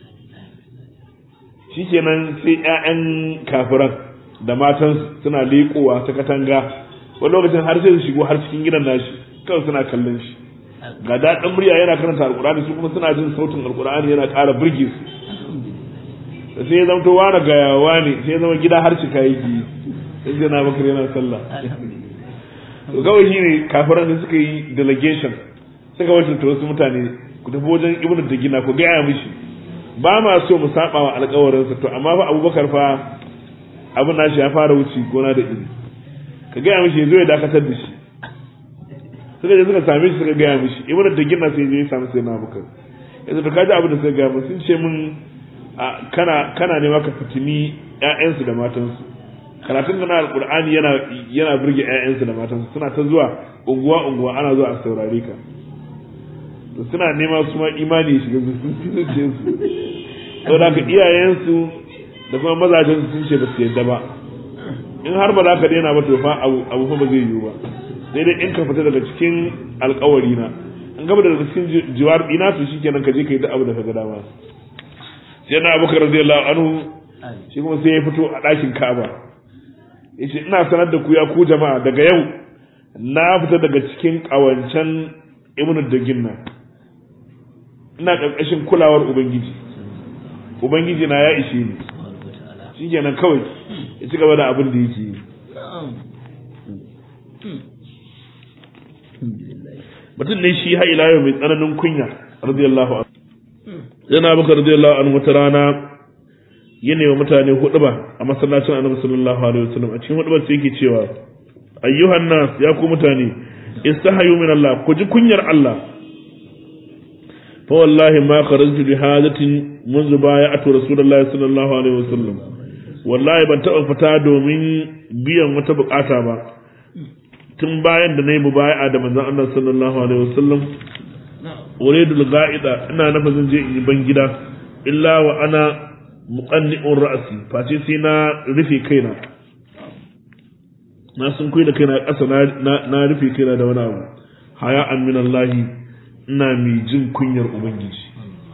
shikenan sai ƴaƴan kafiran da matan suna leƙowa ta katanga wani lokacin har sai su shigo har cikin gidan nashi kawai suna kallon shi ga daɗin murya yana karanta alkur'ani su kuma suna jin sautin alkur'ani yana ƙara burge su da sai ya zamto wani gayawa ne sai ya zama gida har cika yake sai sai na bakar yana sallah to kawai shi ne kafiran da suka yi delegation suka wakilta wasu mutane ku tafi wajen ibnu da gina ku gaya mishi ba ma so mu saba wa alƙawarinsa to amma fa abubakar fa abin nashi ya fara wuce gona da iri ka gaya mishi ya zo ya dakatar da shi suka je suka same shi suka gaya mishi ibnu da gina sai ya samu sai na bukar yanzu to kaji abin da suka gaya sun ce min kana kana nema ka fitini ƴaƴansu da matansu karatun da na alqur'ani yana yana burge ƴaƴansu da matansu suna ta zuwa unguwa unguwa ana zuwa a saurare ka to suna nema su ma imani shiga zuciyarsu to da ka iyayensu da kuma mazajen sun ce ba su yadda ba in har ba za ka daina ba to fa abu fa ba zai yiwu ba sai dai in ka fita daga cikin alkawari na in gaba daga cikin jiwar ina to shikenan ka je ka yi duk abu da ka ga dama sai na abubakar radiyallahu anhu shi kuma sai ya fito a ɗakin Ka'aba yace ina sanar da ku ya ku jama'a daga yau na fita daga cikin ƙawancen ibnu daginna ina ƙarƙashin kulawar ubangiji ubangiji na ya ishe ni shikenan kawai ya ci gaba da abin da yake yi mutum ne shi ha ila yau mai tsananin kunya radiyallahu anhu yana baka radiyallahu anhu wata rana yana wa mutane huduba a masallacin annabi sallallahu alaihi wasallam a cikin hudubar sai yake cewa ayyuhan nas ya ku mutane istahayu min Allah ku ji kunyar Allah fa wallahi ma kharajtu bi hadatin منذ بايعت رسول الله صلى الله عليه وسلم wallahi ban taɓa fita domin biyan wata bukata ba tun bayan da na yi mubaya da manzon Allah sallallahu alaihi wasallam uridul ga'ida ina nafa zan je in yi ban gida illa wa ana muqanni'un ra'si face sai na rufe kaina na sun kuyi da kaina ƙasa na rufe kaina da wani abu haya an min Allah ina mai jin kunyar ubangiji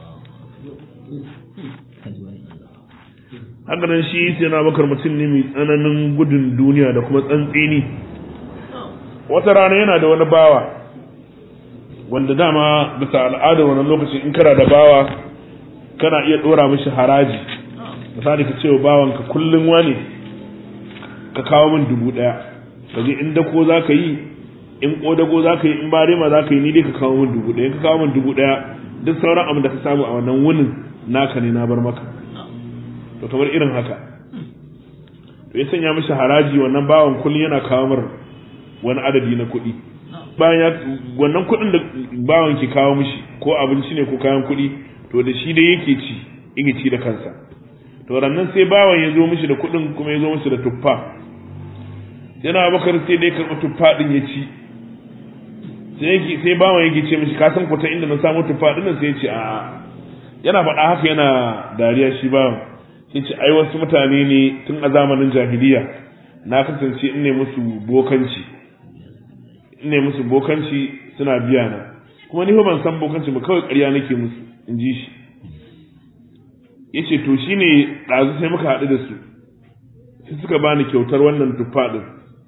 hakanan shi sai na bakar mutum ne mai tsananin gudun duniya da kuma tsantsini wata rana yana da wani bawa wanda dama bisa al'adar wannan lokaci in kana da bawa kana iya dora mishi haraji misali ka cewa bawanka kullum wani ka kawo min dubu daya ka je in dako za ka yi in kodago za ka yi in barema za ka yi ni dai ka kawo min dubu daya ka kawo min dubu daya duk sauran abin da ka samu a wannan wunin naka ne na bar maka to kamar irin haka to ya sanya mishi haraji wannan bawan kullum yana kawo mar wani adadi na kuɗi bayan ya wannan kuɗin da bawan ke kawo mishi ko abinci ne ko kayan kuɗi to da shi dai yake ci yake ci da kansa to rannan sai bawan ya zo mishi da kuɗin kuma ya zo mishi da tuffa yana bakar sai dai karɓi tuffa ɗin ya ci sai sai bawan yake ce mishi ka san kwata inda na samu tuffa ɗin sai ya ce a'a yana faɗa haka yana dariya shi bawan sai ce ai wasu mutane ne tun a zamanin jahiliya na kasance in ne musu bokanci in ne musu bokanci suna biya na kuma ni ban san bokanci ba kawai ƙarya nake musu in ji shi ya ce to shine ɗazu sai muka haɗu da su sai suka bani kyautar wannan tuffa ɗin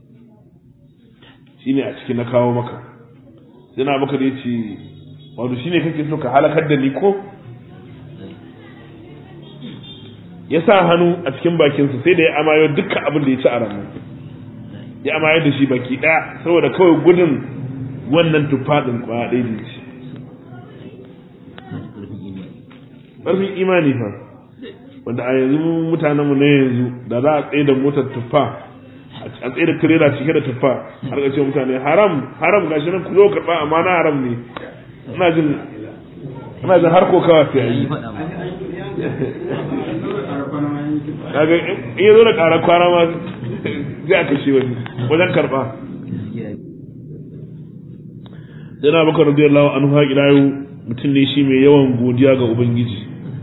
shine a ciki na kawo maka sai na maka da ya ce wato shine kake so ka halakar da ni ko ya sa hannu a cikin bakinsa sai da ya amayo dukkan abin da ya ci a ranar ya amayo da shi baki ɗaya saboda kawai gudun wannan tufaɗin kwaya ɗaya da ci ƙarfin imani fa wanda a yanzu mutanenmu na yanzu da za a tsaye da motar tuffa a tsaye da tirela cike da tuffa har ka ce mutane haram haram gashi nan ku zo karɓa amma na haram ne ina jin ina jin har kokawa sai yi kaga in ya zo da ƙarar kwana ma zai aka shi wani wajen karɓa yana baka radiyallahu anhu ha ila yau mutum ne shi mai yawan godiya ga ubangiji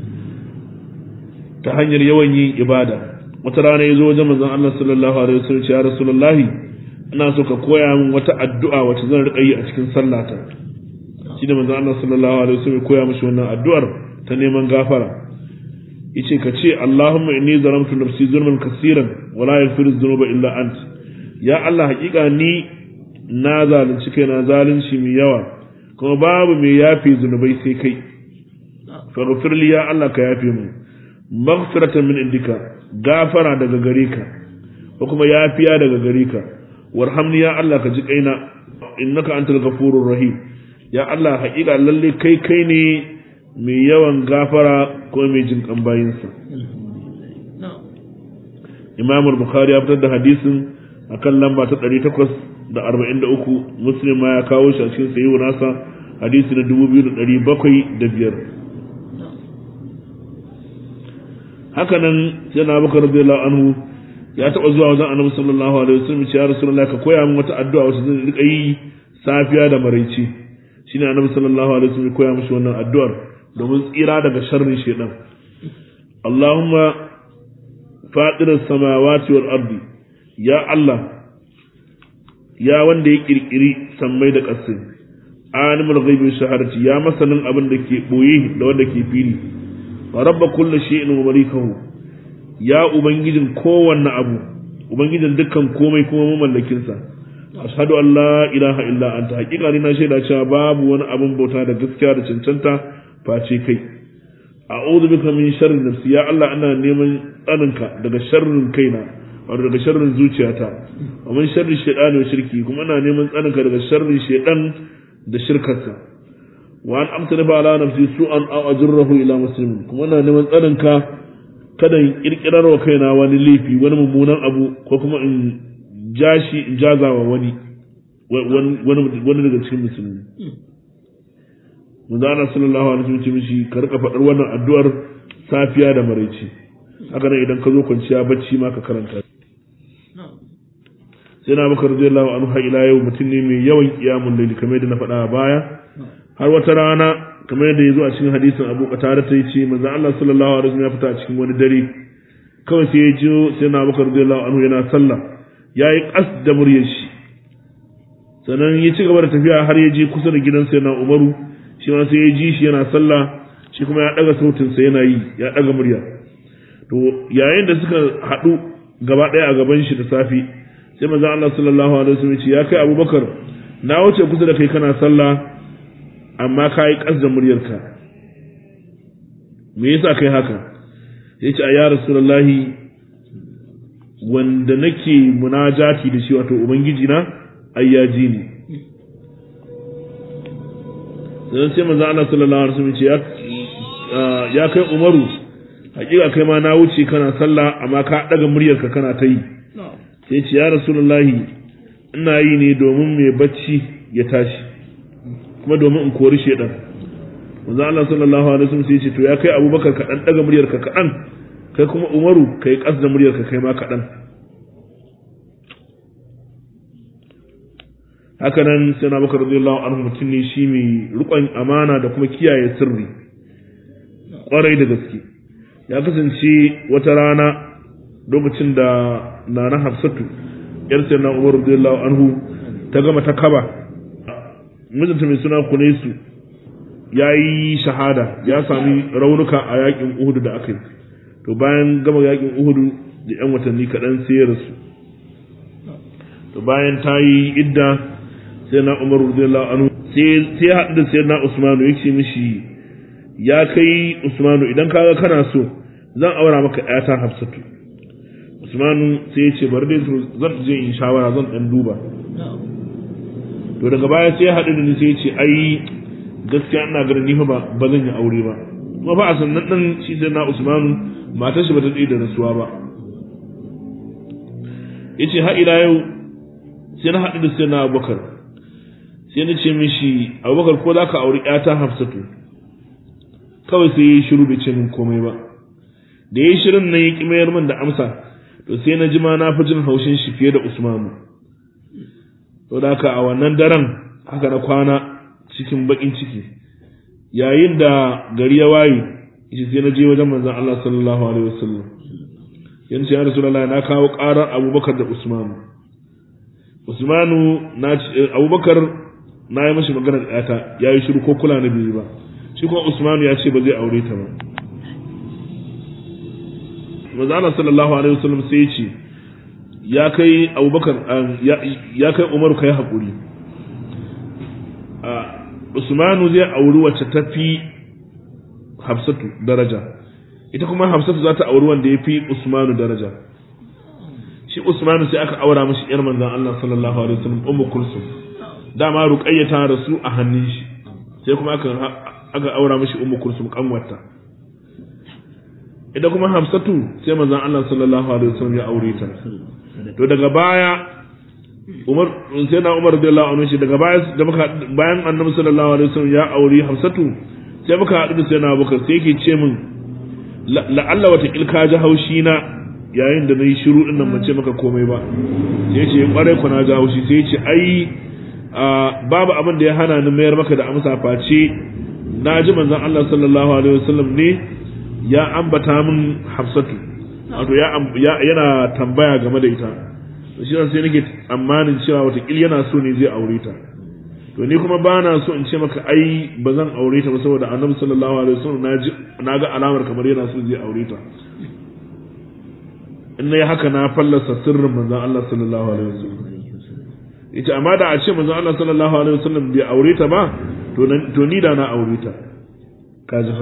ta hanyar yawan yin ibada wata rana ya zo wajen manzon Allah sallallahu alaihi wasallam ya rasulullahi ina so ka koya min wata addu'a wacce zan riƙa yi a cikin sallata shi da manzon Allah sallallahu alaihi wasallam ya koya mishi wannan addu'ar ta neman gafara yace ka ce Allahumma inni zalamtu nafsi zulman kaseeran wa la yaghfiru dhunuba illa ant ya Allah hakika ni na zalunci kaina zalunci mai yawa kuma babu mai yafi zunubai sai kai faghfir li ya Allah ka yafe mu maghfiratan min indika gafara daga gare ka ko kuma yafiya daga gare ka warhamni ya Allah ka ji kaina innaka antal ghafurur rahim ya Allah hakika lalle kai kai ne mai yawan gafara ko mai jin kan bayinsa imam bukhari ya fitar da hadisin akan lamba ta 843 muslim ma ya kawo shi a cikin sayi nasa hadisi na 2705 haka nan sai na bakar radiyallahu anhu ya taba zuwa wajen annabi sallallahu alaihi wasallam ya rasulullah ka koya min wata addu'a wacce zan rika yi safiya da maraice shine annabi sallallahu alaihi wasallam ya koya mishi wannan addu'ar domin tsira daga sharrin shaidan Allahumma fadirar samawati wal ardi ya Allah ya wanda ya kirkiri sammai da ƙasai alimul ghaibi shahadati ya masanin abin da ke boye da wanda ke fili wa rabba kulli shay'in wa malikahu ya ubangijin kowanne abu ubangijin dukkan komai kuma mamallakin sa ashhadu an la ilaha illa anta haqiqa ni na shaida cewa babu wani abin bauta da gaskiya da cancanta face kai a'udhu bika min sharri nafsi ya Allah ina neman tsaninka daga sharrin kaina wato daga sharrin zuciyata wa min sharri shaytani wa shirki kuma ina neman tsaninka daga sharrin shaytan da shirkarsa wa an amtana ba ala nafsi su'an aw ajrahu ila muslimin kuma ina neman tsaninka kada in kirkirar wa kaina wani laifi wani mummunan abu ko kuma in jashi in jazawa wani wani daga cikin musulmi manzo Allah sallallahu alaihi wasallam ce mishi ka rika faɗar wannan addu'ar safiya da maraice haka nan idan ka zo kwanciya bacci ma ka karanta sai na baka radiyallahu anhu har ila yau mutum ne mai yawan qiyamul layli kamar yadda na faɗa a baya har wata rana kamar yadda ya zo a cikin hadisin Abu Qatada ta yace manzo Allah sallallahu alaihi wasallam ya fita a cikin wani dare kawai sai ya ji sai na baka radiyallahu anhu yana sallah yayi qas da muryar shi sannan ya ci gaba da tafiya har ya je kusa da gidan sai na Umaru shi ma sai ya ji shi yana sallah shi kuma ya daga sautin sa yana yi ya daga murya to yayin da suka haɗu gaba ɗaya a gaban shi da safi sai manzo Allah sallallahu alaihi wasallam ya ce ya kai Abubakar na wuce kusa da kai kana sallah amma ka yi ƙas da muryarka me yasa kai haka ya ce a ya rasulullahi wanda nake munajati da shi wato ubangiji na ayyaji ne sai sai manzo Allah sallallahu alaihi wasallam ya ce ya kai Umaru hakika kai ma na wuce kana sallah amma ka daga muryarka kana ta yi sai ce ya rasulullahi ina yi ne domin mai bacci ya tashi kuma domin in kori shedan manzo Allah sallallahu alaihi wasallam sai ya ce to ya kai Abubakar ka dan daga muryarka kaɗan kai kuma Umaru kai kasda muryarka kai ma kaɗan haka nan sai na bakar radiyallahu anhu mutum ne shi mai rukon amana da kuma kiyaye sirri kwarai da gaske ya kasance wata rana lokacin da nana hafsatu yar sai na umar radiyallahu anhu ta gama ta kaba mijinta mai suna kunaisu ya yi shahada ya sami raunuka a yakin uhudu da aka yi to bayan gama yakin uhudu da yan watanni kaɗan sai ya rasu to bayan ta yi idda sai na umar radiyallahu anhu sai sai haɗu da sai na usmanu ya ce mishi ya kai usmanu idan kaga kana so zan aura maka ƴata hafsatu usmanu sai ya ce bari dai zan je in shawara zan dan duba to daga baya sai ya haɗu da ni sai ya ce ai gaskiya ina ganin ni fa ba ba zan yi aure ba kuma fa a sannan dan shi sai na usmanu matar shi ba ta da rasuwa ba yace har ila yau sai na haɗu da sai na abubakar sai na ce mishi abubakar ko za ka auri ƴata hafsatu kawai sai ya yi shiru bai ce min komai ba da ya yi shirin nan ya ƙi mayar min da amsa to sai na ji ma na fi jin haushin shi fiye da usmanu to da haka a wannan daren haka na kwana cikin baƙin ciki yayin da gari ya waye shi sai na je wajen manzon Allah sallallahu alaihi wasallam yanzu ya rasulullahi na kawo ƙarar abubakar da usmanu usmanu na abubakar na yi mashi maganar ɗata ya yi shiru ko kula na biyu ba shi kuma usmanu ya ce ba zai aure ta ba manzo sallallahu alaihi wasallam sai ya ce ya kai abubakar ya kai umaru kai haƙuri usmanu zai auri wacce ta fi hafsatu daraja ita kuma hafsatu za ta auri wanda ya fi usmanu daraja shi usmanu sai aka aura mashi yar manzon Allah sallallahu alaihi wasallam ummu kulsum dama ruqayya ta rasu a hannun shi sai kuma aka aka aura mashi ummu kulsum kanwarta idan kuma hafsatu sai manzon Allah sallallahu alaihi wasallam ya aure ta to daga baya Umar sai na Umar radiyallahu anhu shi daga baya da muka bayan Annabi sallallahu alaihi wasallam ya aure hafsatu sai muka haɗu da sai na Abubakar sai yake ce min la'alla wata kilka ji haushi na yayin da na yi shiru din nan ban ce maka komai ba sai ce kwarai ku na ji haushi sai ce ai babu abin da ya hana ni mayar maka da amsa face na ji manzon Allah sallallahu alaihi wasallam ne ya ambata min Hafsatu wato ya yana tambaya game da ita to shi sai nake tsammanin cewa wata kil yana so ne zai aure ta to ni kuma ba na so in ce maka ai ba zan aure ta ba saboda Annabi sallallahu alaihi wasallam na ga alamar kamar yana so zai aure ta in nayi haka na fallasa sirrin manzon Allah sallallahu alaihi wasallam ita amma da a ce manzon Allah sallallahu alaihi wasallam bai aure ta ba to to ni da na aure ta ka ji fa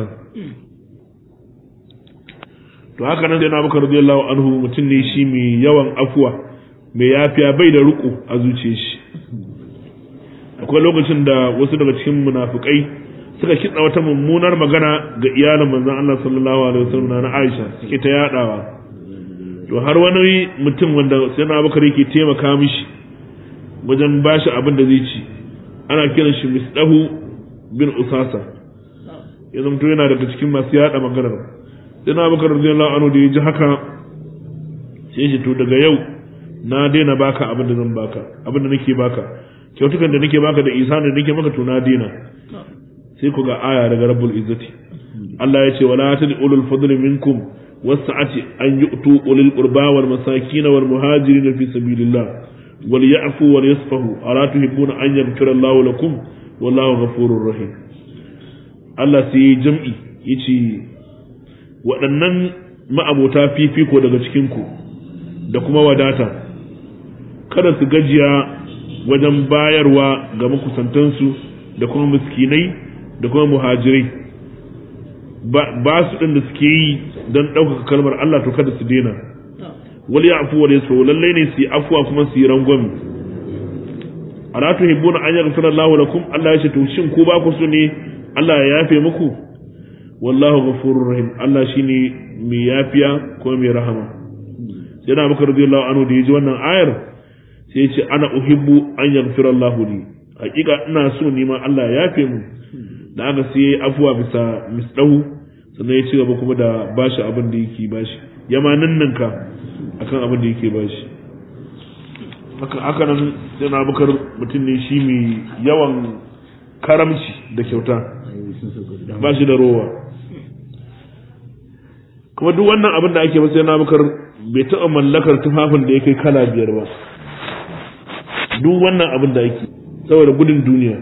to haka nan sai na baka radiyallahu anhu mutum ne shi mai yawan afuwa mai yafiya bai da ruku a zuciyar shi akwai lokacin da wasu daga cikin munafikai suka kitsa wata mummunar magana ga iyalin manzon Allah sallallahu alaihi wasallam na Aisha suke ta yadawa to har wani mutum wanda sai na bakar yake taimaka mishi wajen bashi abin da zai ci ana kiran shi misdahu bin usasa ya zamto yana daga cikin masu yada maganar sai na bakar radiyallahu anhu da ya ji haka sai shi to daga yau na daina baka abin da zan baka abin da nake baka kyautukan da nake baka da isa da nake maka to na daina sai ku ga aya daga rabbul izzati Allah ya ce wala tad'u ulul fadli minkum wasa'ati an yu'tu ulil qurba wal masakin wal muhajirin fi sabilillah wal ya'fu wal yasfahu ala tuhibbuna an yaghfira Allahu lakum wallahu ghafurur rahim Allah sai jam'i yace waɗannan ma'abota fifiko daga cikin ku da kuma wadata kada su gajiya wajen bayarwa ga makusantansu da kuma miskinai da kuma muhajirai ba su ɗin da suke yi don ɗaukaka kalmar Allah to kada su daina wal ya'fu wal yasfu lallai ne su yi afuwa kuma su yi rangwami ala tuhibbuna an yaghfira Allahu lakum Allah ya ce to shin ko ba ku so ne Allah ya yafe muku wallahu ghafurur rahim Allah shine mai yafiya ko mai rahama yana maka radiyallahu anhu da yaji wannan ayar sai ya ce ana uhibbu an yaghfira Allahu li hakika ina so ni ma Allah ya yafe mu da aka sai yayi afuwa bisa misdahu sannan ya ci gaba kuma da bashi abin da yake bashi ya ma ninninka akan abin da yake bashi haka haka nan yana bukar mutum ne shi mai yawan karamci da kyauta ba shi da rowa kuma duk wannan abin da ake masa yana bukar bai taɓa mallakar tufafin da ya kai kala biyar ba duk wannan abin da ake saboda gudun duniya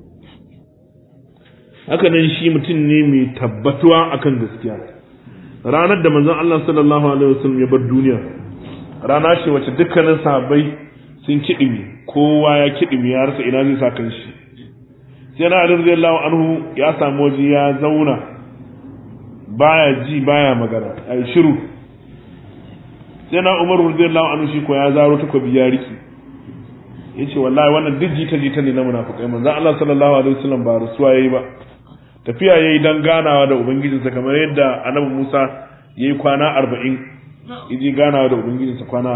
haka nan shi mutum ne mai tabbatuwa akan gaskiya ranar da manzon Allah sallallahu alaihi wasallam ya bar duniya rana ce wacce dukkanin sahabbai sun kiɗimi kowa ya kiɗimi ya rasa ina zai sa kan shi sai na Ali radiyallahu anhu ya samu waje ya zauna baya ji baya magana ai shiru sai na Umar radiyallahu anhu shi ko ya zaro takobi ya riki yace wallahi wannan duk jita jita ne na munafikai manzo Allah sallallahu alaihi wasallam ba rasuwa yayi ba tafiya yayi dan ganawa da ubangijinsa kamar yadda annabi Musa yayi kwana 40 yaji ganawa da ubangijinsa kwana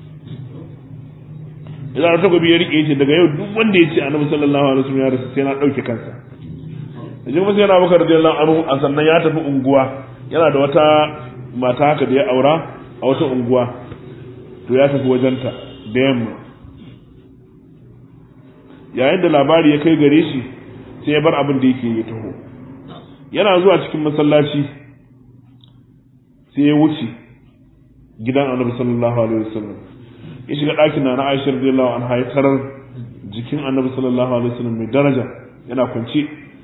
40 idan ta gobe ya rike yace daga yau duk wanda yace annabi sallallahu alaihi wasallam ya rasu sai na dauke kansa yaje kuma sai yana Bakar radiyallahu anhu a sannan ya tafi unguwa yana da wata mata haka da ya aura a wata unguwa to ya tafi wajenta da yamma yayin da labari ya kai gare shi sai ya bar abin da yake ya taho yana zuwa cikin masallaci sai ya wuce gidan annabi sallallahu alaihi wasallam ya shiga ɗakin na Aisha radiyallahu anha ya tarar jikin annabi sallallahu alaihi wasallam mai daraja yana kwance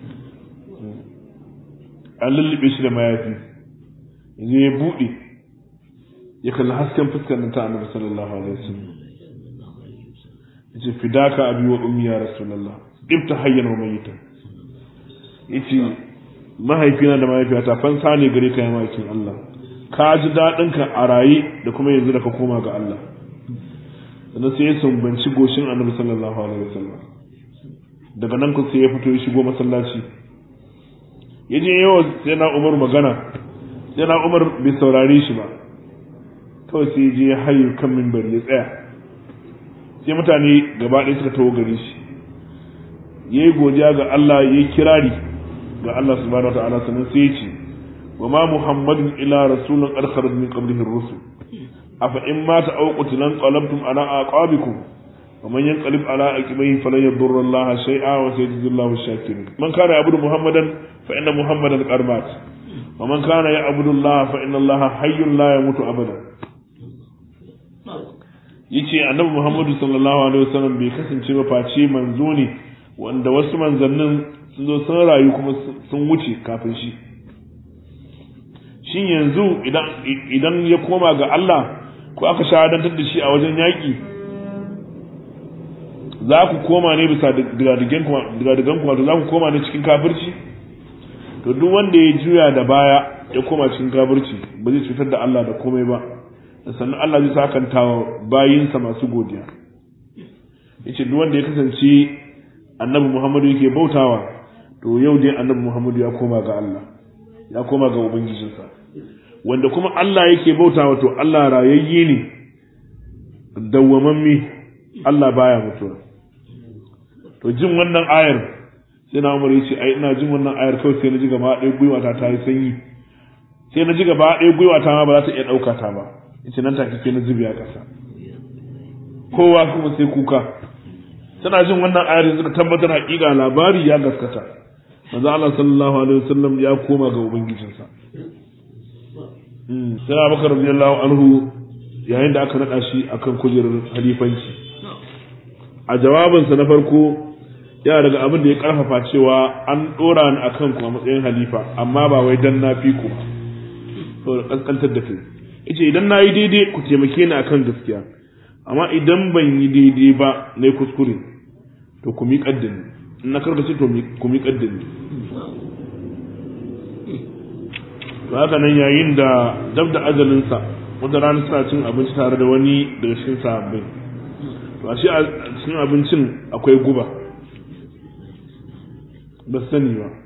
an lullube shi da mayafi yanzu ya buɗe ya kalli hasken fuskar nan ta annabi sallallahu alaihi wasallam yace fidaka abi wa ummi ya rasulullah ibta hayyan wa mayyitan yace mahaifina da mahaifiyata fansa ne gare ka ya mahaifin Allah ka ji daɗin ka a raye da kuma yanzu da ka koma ga Allah sannan sai ya sumbanci goshin annabi sallallahu alaihi wasallam daga nan ku sai ya fito ya shigo masallaci ya je yawa sai na Umar magana sai na Umar bai saurare shi ba kawai sai ya je ya hayo kan minbari ya tsaya sai mutane gaba ɗaya suka taho gare shi ya yi godiya ga Allah ya yi kirari ga Allah subhanahu wa ta'ala sannan sai ya ce wa ma muhammadun ila rasulun arkharat min qablihi ar-rusul afa in mata aw qutilan qalabtum ala aqabikum wa man yanqalib ala aqibihi falan yadurra Allah shay'a wa sayajzi Allahu ash-shakirin man kana ya'budu muhammadan fa inna muhammadan qad mat wa man kana ya'budu Allah fa inna Allah hayyun la yamutu abada yace annabi Muhammadu sallallahu alaihi wasallam bai kasance ba face manzo ne wanda wasu manzannin sun zo sun rayu kuma sun wuce kafin shi shin yanzu idan idan ya koma ga Allah ko aka shahadantar da shi a wajen yaƙi za ku koma ne bisa digadigan kuma za ku koma ne cikin kafirci to duk wanda ya juya da baya ya koma cikin kafirci ba zai cutar da Allah da komai ba sannan Allah zai sakanta wa bayinsa masu godiya yace duk wanda ya kasance annabi Muhammadu yake bautawa to yau dai annabi Muhammadu ya koma ga Allah ya koma ga ubangijinsa wanda kuma Allah yake bautawa to Allah rayayye ne dawwamammi Allah baya mutuwa to jin wannan ayar sai na umar yace ai ina jin wannan ayar kawai sai na ji gaba ɗaya gwiwa ta ta yi sanyi sai na ji gaba ɗaya gwiwa ta ma ba za ta iya ɗauka ta ba yace nan take sai na zubi a ƙasa kowa kuma sai kuka tana jin wannan ayar suka tabbatar haƙiƙa labari ya gaskata manzo Allah sallallahu alaihi wasallam ya koma ga ubangijinsa sai Abubakar radiyallahu anhu yayin da aka nada shi akan kujerar halifanci a jawabinsa na farko yana daga abin da ya karfafa cewa an dora ni akan ku a matsayin halifa amma ba wai dan na fi ku to kaskantar da kai yace idan na yi daidai ku taimake ni akan gaskiya amma idan ban yi daidai ba na kuskure to ku mi kaddani in na karkace to ku mi kaddani to haka nan yayin da dab da ajalinsa wata rana suna cin abinci tare da wani daga cikin sahabbai to ashe a cikin abincin akwai guba ba su sani ba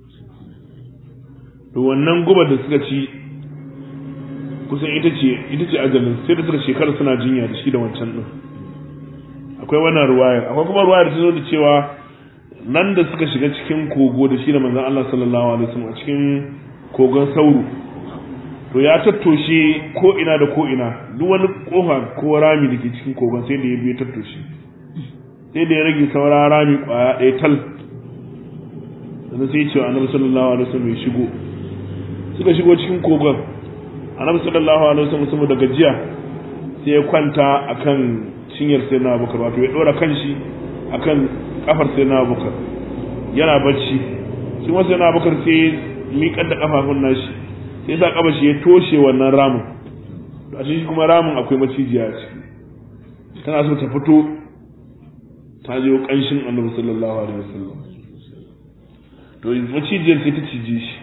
to wannan guba da suka ci kusan ita ce ita ce ajalin sai da suka shekara suna jinya da shi da wancan din akwai wannan ruwayar akwai kuma ruwayar ta zo da cewa nan da suka shiga cikin kogo da shi da manzon Allah sallallahu alaihi wasallam a cikin kogon sauro to ya tattoshe ko ina da ko ina duk wani kofa ko rami da ke cikin kogon sai da ya biya tattoshe sai da ya rage saura rami kwaya ɗaya tal sannan sai cewa annabi sallallahu alaihi wasallam ya shigo suka shigo cikin kogon annabi sallallahu alaihi wasallam saboda gajiya sai ya kwanta akan cinyar sai na abubakar wato ya ɗora kanshi akan kafar sai na abubakar yana bacci shi ma sai na abubakar sai miƙar da kafafun nashi sai sa kafa shi ya toshe wannan ramin a shi kuma ramin akwai macijiya a ciki tana so ta fito ta je kanshin annabi sallallahu alaihi wasallam to macijiyar sai ta cije shi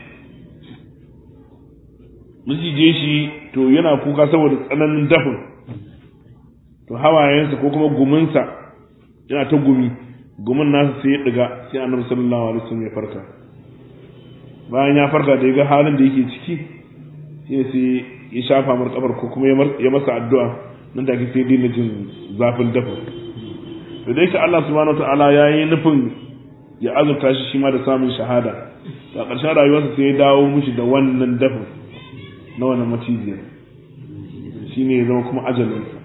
macije shi to yana kuka saboda tsananin dafin to hawayensa ko kuma guminsa yana ta gumi gumin nasa sai ya diga sai annabi sallallahu alaihi wasallam ya farka bayan ya farka da ya ga halin da yake ciki sai sai ya shafa mar kabar ko kuma ya masa addu'a nan da sai dina jin zafin dafa to dai ka Allah subhanahu wataala ya yi nufin ya azurta shi shi ma da samun shahada a ƙarshen rayuwarsa sai ya dawo mishi da wannan dafa na wannan macijiyar shi ne ya zama kuma ajalinsa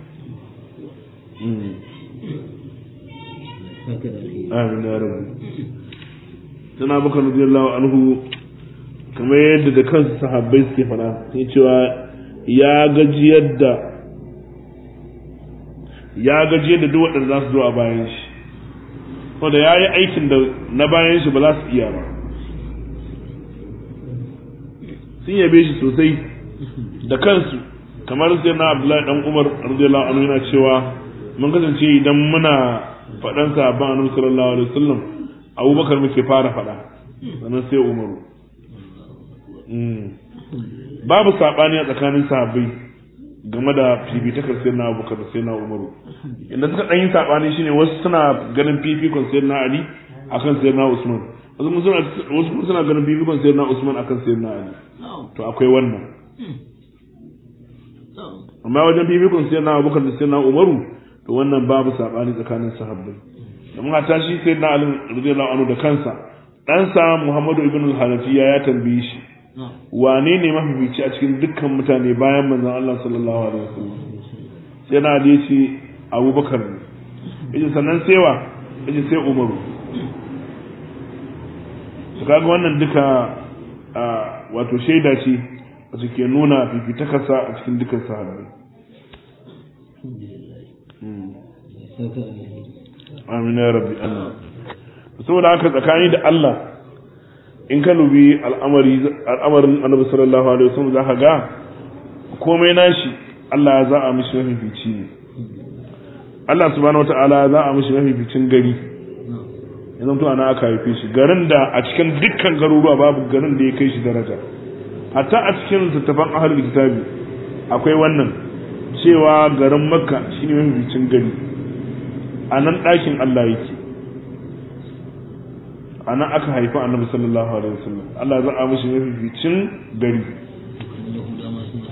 amin ya rabu tana baka radiyallahu anhu kamar yadda da kansu sahabbai suke fada sai cewa ya gaji yadda ya gaji yadda duk waɗanda za su zo a bayan shi wanda ya yi aikin da na bayan shi ba za su iya ba sun yabe shi sosai da kansu kamar sai na abdullahi dan umar radiyallahu anhu yana cewa mun kasance idan muna faɗan sahabban annabi sallallahu alaihi wasallam abubakar muke fara faɗa sannan sai umaru babu saɓani a tsakanin sahabbai game da fifitakar sai na abubakar da sai na umaru inda suka ɗan yi saɓani shine wasu suna ganin fifikon sai na ali akan sai na usman wasu kuma suna ganin fifikon sai na usman akan sai na ali to akwai wannan amma wajen fifikon sai na abubakar da sai na umaru to wannan babu saɓani tsakanin sahabbai domin a tashi sai na ali radiyallahu anhu da kansa ɗansa muhammadu ibn al-hanafiya ya tambaye shi wane ne mafifici a cikin dukkan mutane bayan manzon Allah sallallahu alaihi wasallam sai na ali ce abubakar ne yace sannan sai wa yace sai umaru to kaga wannan duka wato shaida ce wacce ke nuna fifitakarsa a cikin dukkan sahabbai amin ya rabbi Allah saboda haka tsakani da Allah in ka nubi al'amari al'amarin annabi sallallahu alaihi wasallam zaka ga komai nashi Allah ya za'a mishi mafifici ne Allah subhanahu wataala ya za'a mishi mafificin gari yanzu to ana aka haife shi garin da a cikin dukkan garuruwa babu garin da ya kai shi daraja hatta a cikin littattafan ahlul kitabi akwai wannan cewa garin makka shine mafificin gari a nan ɗakin Allah yake a nan aka haifi annabi sallallahu alaihi wasallam Allah za a mishi mafificin gari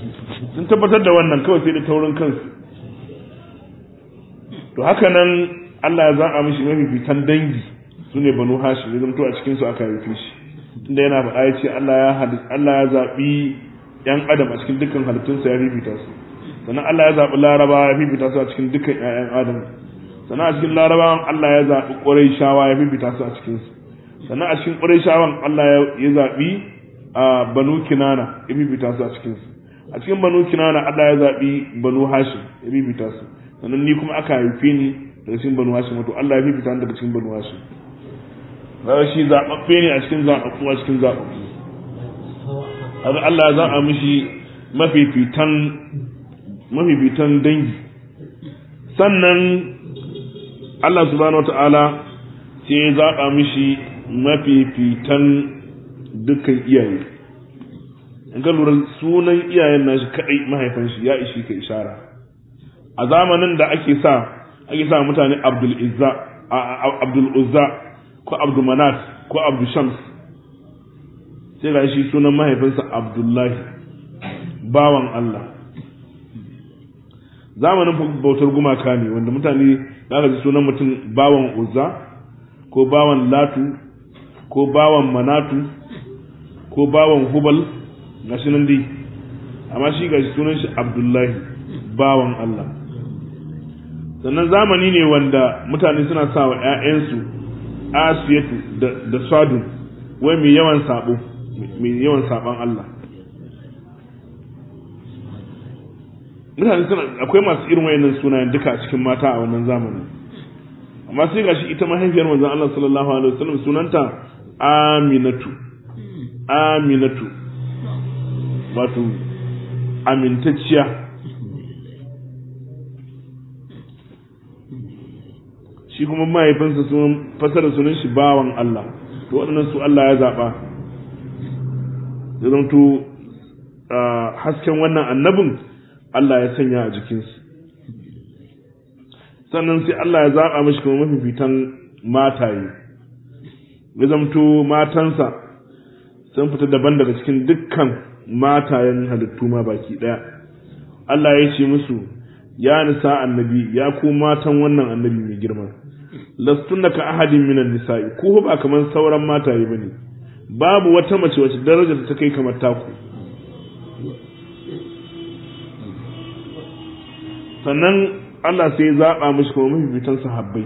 sun tabbatar da wannan kawai sai da taurin kansu to haka nan Allah ya zaɓa mishi mafifitan dangi su ne banu hashim ya zamto a cikin su aka haife shi tunda yana faɗa ya ce Allah ya Allah ya zaɓi ƴan adam a cikin dukkan halittunsa ya fifita su sannan Allah ya zaɓi laraba ya fifita su a cikin dukkan ƴaƴan adam sannan a cikin larabawan Allah ya zaɓi ƙurayshawa ya fifita su a cikin su sannan a cikin ƙurayshawan Allah ya zaɓi a banu kinana ya fifita su a cikin su a cikin banu kinana Allah ya zaɓi banu hashim ya fifita su sannan ni kuma aka haife ni daga cikin banu hashim wato Allah ya fifita ni daga cikin banu hashim kaga shi zaɓaɓɓe ne a cikin zaɓaɓɓu a cikin zaɓaɓɓu haka Allah ya zaɓa mishi mafifitan mafifitan dangi sannan Allah subhanahu wata'ala sai ya zaɓa mishi mafifitan dukkan iyaye in ka lura sunan iyayen nashi kaɗai mahaifan shi ya ishi ka ishara a zamanin da ake sa ake sa mutane Abdul Izza Abdul Uzza ko Abdul Manat ko Abdul Shams sai ga shi sunan mahaifinsa Abdullahi bawan Allah zamanin bautar gumaka ne wanda mutane za ji sunan mutum bawan Uzza ko bawan Latu ko bawan Manatu ko bawan Hubal ga shi nan dai amma shi ga sunan shi Abdullahi bawan Allah sannan zamani ne wanda mutane suna sa wa 'ya'yansu asiyatu da sadun wai mai yawan sabo mai yawan saban Allah mutane suna akwai masu irin wayannan sunayen duka a cikin mata a wannan zamanin amma sai gashi ita mahaifiyar manzon Allah sallallahu alaihi wasallam sunanta Aminatu Aminatu wato amintacciya shi kuma mahaifinsa sun fasara sunan shi bawan Allah to waɗannan su Allah ya zaɓa ya zamto hasken wannan annabin Allah ya sanya a jikinsu sannan sai Allah ya zaɓa mashi kuma mafifitan mataye ya zamto matansa sun fita daban daga cikin dukkan matayen halittu ma baki ɗaya Allah ya ce musu ya nisa annabi ya ku matan wannan annabi mai girma lastunna ka ahadin minan nisa'i ku ba kamar sauran mataye bane babu wata mace wacce darajar ta kai kamar taku sannan Allah sai ya zaba mishi kuma mafifitan sahabbai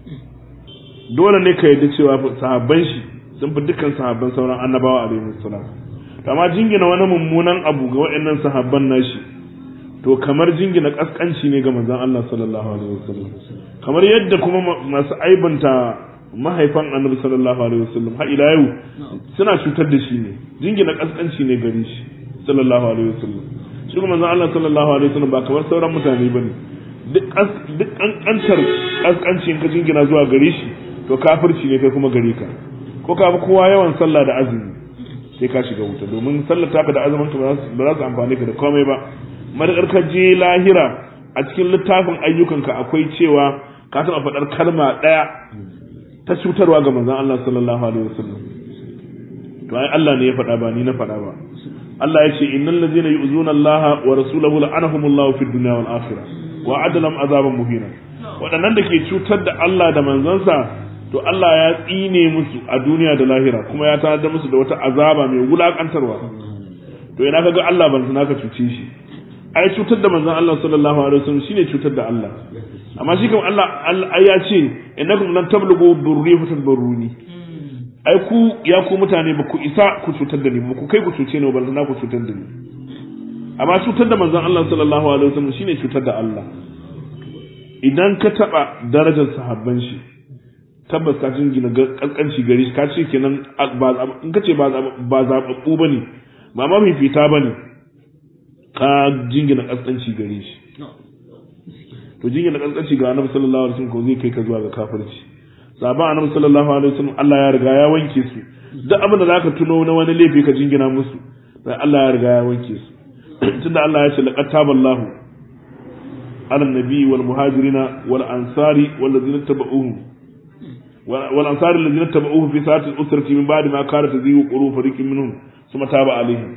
dole ne ka yarda cewa sahabban shi sun fi dukkan sahabban sauran annabawa alaihi salam amma jingina wani mummunan abu ga waɗannan sahabban nashi to kamar jingina kaskanci ne ga manzon Allah sallallahu alaihi wasallam kamar yadda kuma masu aibanta mahaifan annabi sallallahu alaihi wasallam har ila yau suna cutar da shi ne jingina kaskanci ne gare shi sallallahu alaihi wasallam shi kuma manzon Allah sallallahu alaihi wasallam ba kamar sauran mutane bane duk duk kankantar kaskanci in ka jingina zuwa gare shi to kafirci ne kai kuma gare ka ko ka fi kowa yawan sallah da azumi sai ka shiga wuta domin sallar taka da azumin ka ba za su amfani ka da komai ba madakar ka je lahira a cikin littafin ayyukanka akwai cewa ka taɓa faɗar kalma ɗaya ta cutarwa ga manzon Allah sallallahu alaihi wasallam to ai Allah ne ya faɗa ba ni na faɗa ba Allah ya ce innal ladzina yu'zuna Allah wa rasulahu la'anahumullahu fid dunya wal akhirah wa adalam azaban muhina waɗannan da ke cutar da Allah da manzansa to Allah ya tsine musu a duniya da lahira kuma ya tanadar musu da wata azaba mai wulakantarwa to ina kaga Allah ban sana ka cuce shi ai cutar da manzon Allah sallallahu alaihi wasallam shine cutar da Allah amma shi kam Allah ai ya ce innakum lan tablughu durri fatabarruni ai ku ya ku mutane ba ku isa ku cutar da ni ba ku kai ku cuce ni ba na ku cutar da ni amma cutar da manzon Allah sallallahu alaihi wasallam shine cutar da Allah idan ka taba darajar sahabban shi tabbas ka jingina kaskanci gari ka ce kenan in ka ce ba zaɓaɓɓu ba ne ba mafifita ba ne ka jingina kaskanci gare shi to jingina kaskanci ga annabi sallallahu alaihi wasallam ko zai kai ka zuwa ga kafirci sahaban annabi sallallahu alaihi wasallam Allah ya riga ya wanke su duk abin da zaka tuno na wani laifi ka jingina musu sai Allah ya riga ya wanke su tunda Allah ya ce laqad taballahu ala nabi wal muhajirina wal ansari wal ladzina tabauhum wal ansari alladhina tabauhu fi sa'ati al-usrati min ba'di ma kanat tazigu qulub fariqin minhum thumma taba alaihim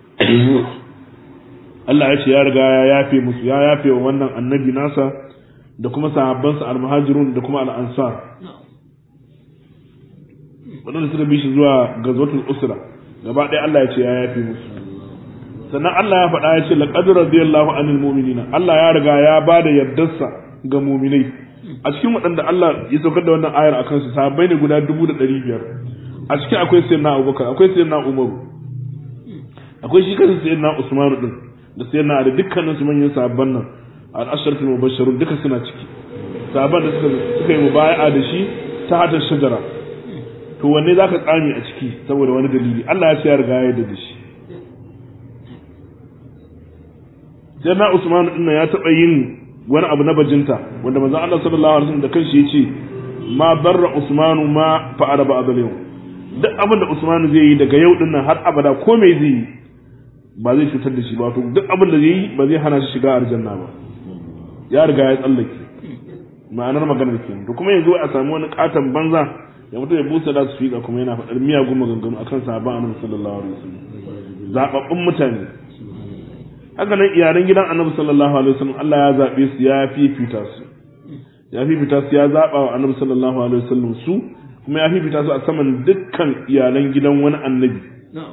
Allah ya ce ya riga ya yafe musu ya yafe wa wannan annabi nasa da kuma sahabbansa al-muhajirun da kuma al-ansar waɗanda suka bi shi zuwa gazwatul usra gaba ɗaya Allah ya ce ya yafi musu sannan Allah ya faɗa ya ce laqad radiyallahu anil mu'minina Allah ya riga ya bada yardarsa ga mu'minai a cikin waɗanda Allah ya saukar da wannan ayar akan su sahabbai ne guda dubu da ɗari biyar a cikin akwai sayyidina Abubakar akwai sayyidina Umaru akwai shi kansa sayyidina Usmanu din da sayyidina Ali dukkanin su manyan sahabban nan al-asharatul mubashshirun duka suna ciki sahabban da suka suka yi mubaya'a da shi ta hata shajara to wanne zaka tsami a ciki saboda wani dalili Allah ya ce ya riga ya yarda da shi sayyidina Usman din ya taɓa yin wani abu na bajinta wanda manzon Allah sallallahu alaihi wasallam da kanshi ya ce ma barra Usmanu ma fa'ala ba'da yau duk abin da Usmanu zai yi daga yau din nan har abada ko me zai yi ba zai cutar da shi ba to duk abin da zai yi ba zai hana shi shiga aljanna ba ya riga ya tsallake ma'anar maganar ke to kuma yanzu a samu wani katon banza ya mutu ya busa da su fiƙa kuma yana faɗar miyagun maganganu akan sahabban annabi sallallahu alaihi wasallam zababbun mutane haka nan iyalan gidan annabi sallallahu alaihi wasallam Allah ya zabe su ya fifita su ya fifita su ya zaba wa annabi sallallahu alaihi wasallam su kuma ya fifita su a saman dukkan iyalan gidan wani annabi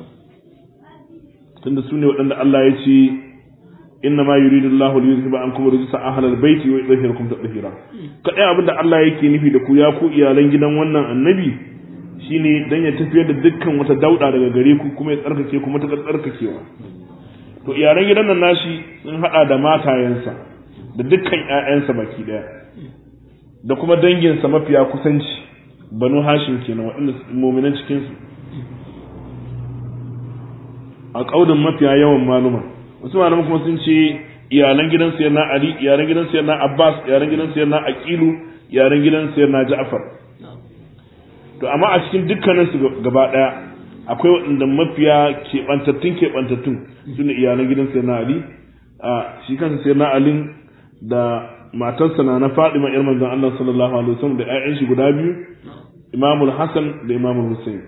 tunda su ne waɗanda Allah ya ce inna ma yuridu Allah li yuzhiba ankum rijsa ahlal baiti wa yudhhirakum tadhhira kadai abinda Allah yake nufi da ku ya ku iyalan gidan wannan annabi shine dan ya tafiyar da dukkan wata dauda daga gare ku kuma ya tsarkake ku mata tsarkakewa to iyalan gidan nan nashi sun hada da matayensa da dukkan ƴaƴansa baki daya da kuma danginsa mafiya kusanci banu hashim kenan waɗanda mu'minan cikin su a kaudin mafiya yawan maluma wasu malaman kuma sun ce iyalan gidan sayar na ali iyalan gidan sayar na abbas iyalan gidan sayar na aqilu iyalan gidan sayar na ja'far to amma a cikin dukkanin su gaba daya akwai waɗanda mafiya keɓantattun keɓantattun su ne iyalan gidan sayar na ali a shi kansa sayar na ali da matarsa na na fadima yar manzon Allah sallallahu alaihi wasallam da ƴaƴan shi guda biyu imamul hasan da imamul husain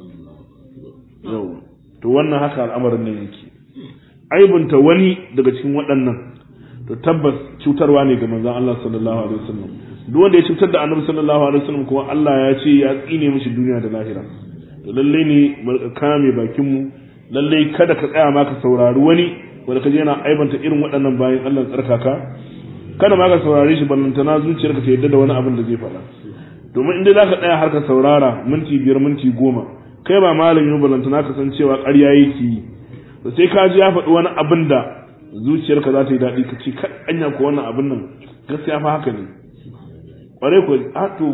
yau to wannan haka al'amarin ne yake aibunta wani daga cikin waɗannan to tabbas cutarwa ne ga manzon Allah sallallahu alaihi wasallam duk wanda ya cutar da annabi sallallahu alaihi wasallam kuma Allah ya ce ya tsine mishi duniya da lahira to lalle ne mu kame bakin mu lalle kada ka tsaya ma ka saurari wani wanda kaje yana aibanta irin waɗannan bayan Allah tsarkaka kada ma ka saurare shi ballantana zuciyarka ta yadda da wani abin da zai faɗa domin in dai zaka tsaya har ka saurara minti biyar minti goma kai ba malami ballantana ka san cewa ƙarya yake yi to sai ka ji ya faɗi wani abin da zuciyarka za ta yi daɗi ka ce ka anya ko wannan abin nan gaskiya fa haka ne ƙwarai ko a to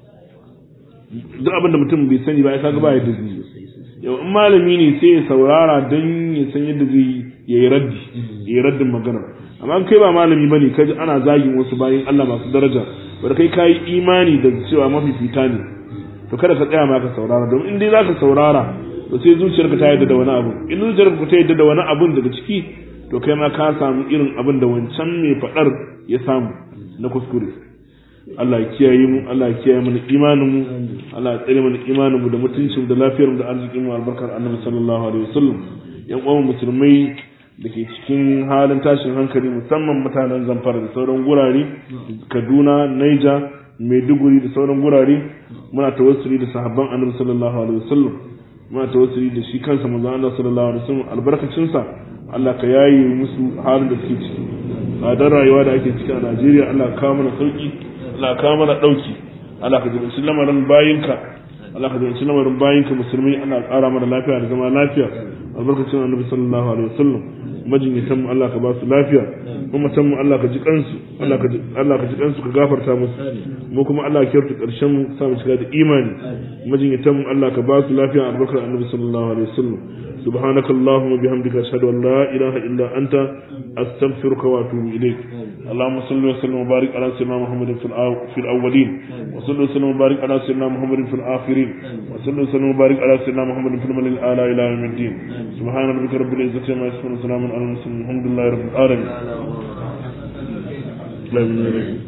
duk abin da mutum bai sani ba ya kaga ba yadda zai yi yau in malami ne sai ya saurara don ya san yadda zai ya yi raddi ya yi raddin magana amma in kai ba malami ba ne kaji ana zagin wasu bayan Allah masu daraja bada kai ka yi imani da cewa mafifita ne to kada ka tsaya ma ka saurara domin in dai za ka saurara to sai zuciyarka ta yadda da wani abu in zuciyarka ta yadda da wani abun daga ciki to kai ma ka samu irin abin da wancan mai fadar ya samu na kuskure Allah ya kiyaye mu Allah ya kiyaye mana imanin mu Allah ya tsare mana imanin mu da mutuncin da lafiyar mu da arzikin mu albarkar Annabi sallallahu alaihi wasallam yan uwan musulmai da ke cikin halin tashin hankali musamman mutanen Zamfara da sauran gurare Kaduna Niger Maiduguri da sauran gurare muna tawassuli da sahabban Annabi sallallahu alaihi wasallam muna tawassuli da shi kansa manzon Allah sallallahu alaihi wasallam albarkacin sa Allah ka yaye musu halin da suke ciki tsadar rayuwa da ake ciki a Najeriya Allah ka kawo mana sauki Allah ka kawo mana dauki Allah ka jibinci lamarin bayinka Allah ka jibinci lamarin bayinka musulmi Allah ka ƙara mana lafiya da zama lafiya albarkacin Annabi sallallahu alaihi wasallam majinyatan mu Allah ka ba su lafiya kuma mu Allah ka ji kansu Allah ka ji Allah ka ji kansu ka gafarta musu mu kuma Allah ka kyautu karshen mu sa mu cika da imani majinyatan mu Allah ka ba su lafiya albarkar Annabi sallallahu alaihi wasallam سبحانك اللهم وبحمدك أشهد أن لا إله إلا أنت أستغفرك وأتوب إليك اللهم صل وسلم وبارك على سيدنا محمد في, الأو... في الأولين وصل وسلم وبارك على سيدنا محمد في الآخرين وصل وسلم وبارك على سيدنا محمد في الملل الأعلى إلى يوم الدين سبحان ربك رب العزة عما يصفون وسلام على المرسلين الحمد لله رب العالمين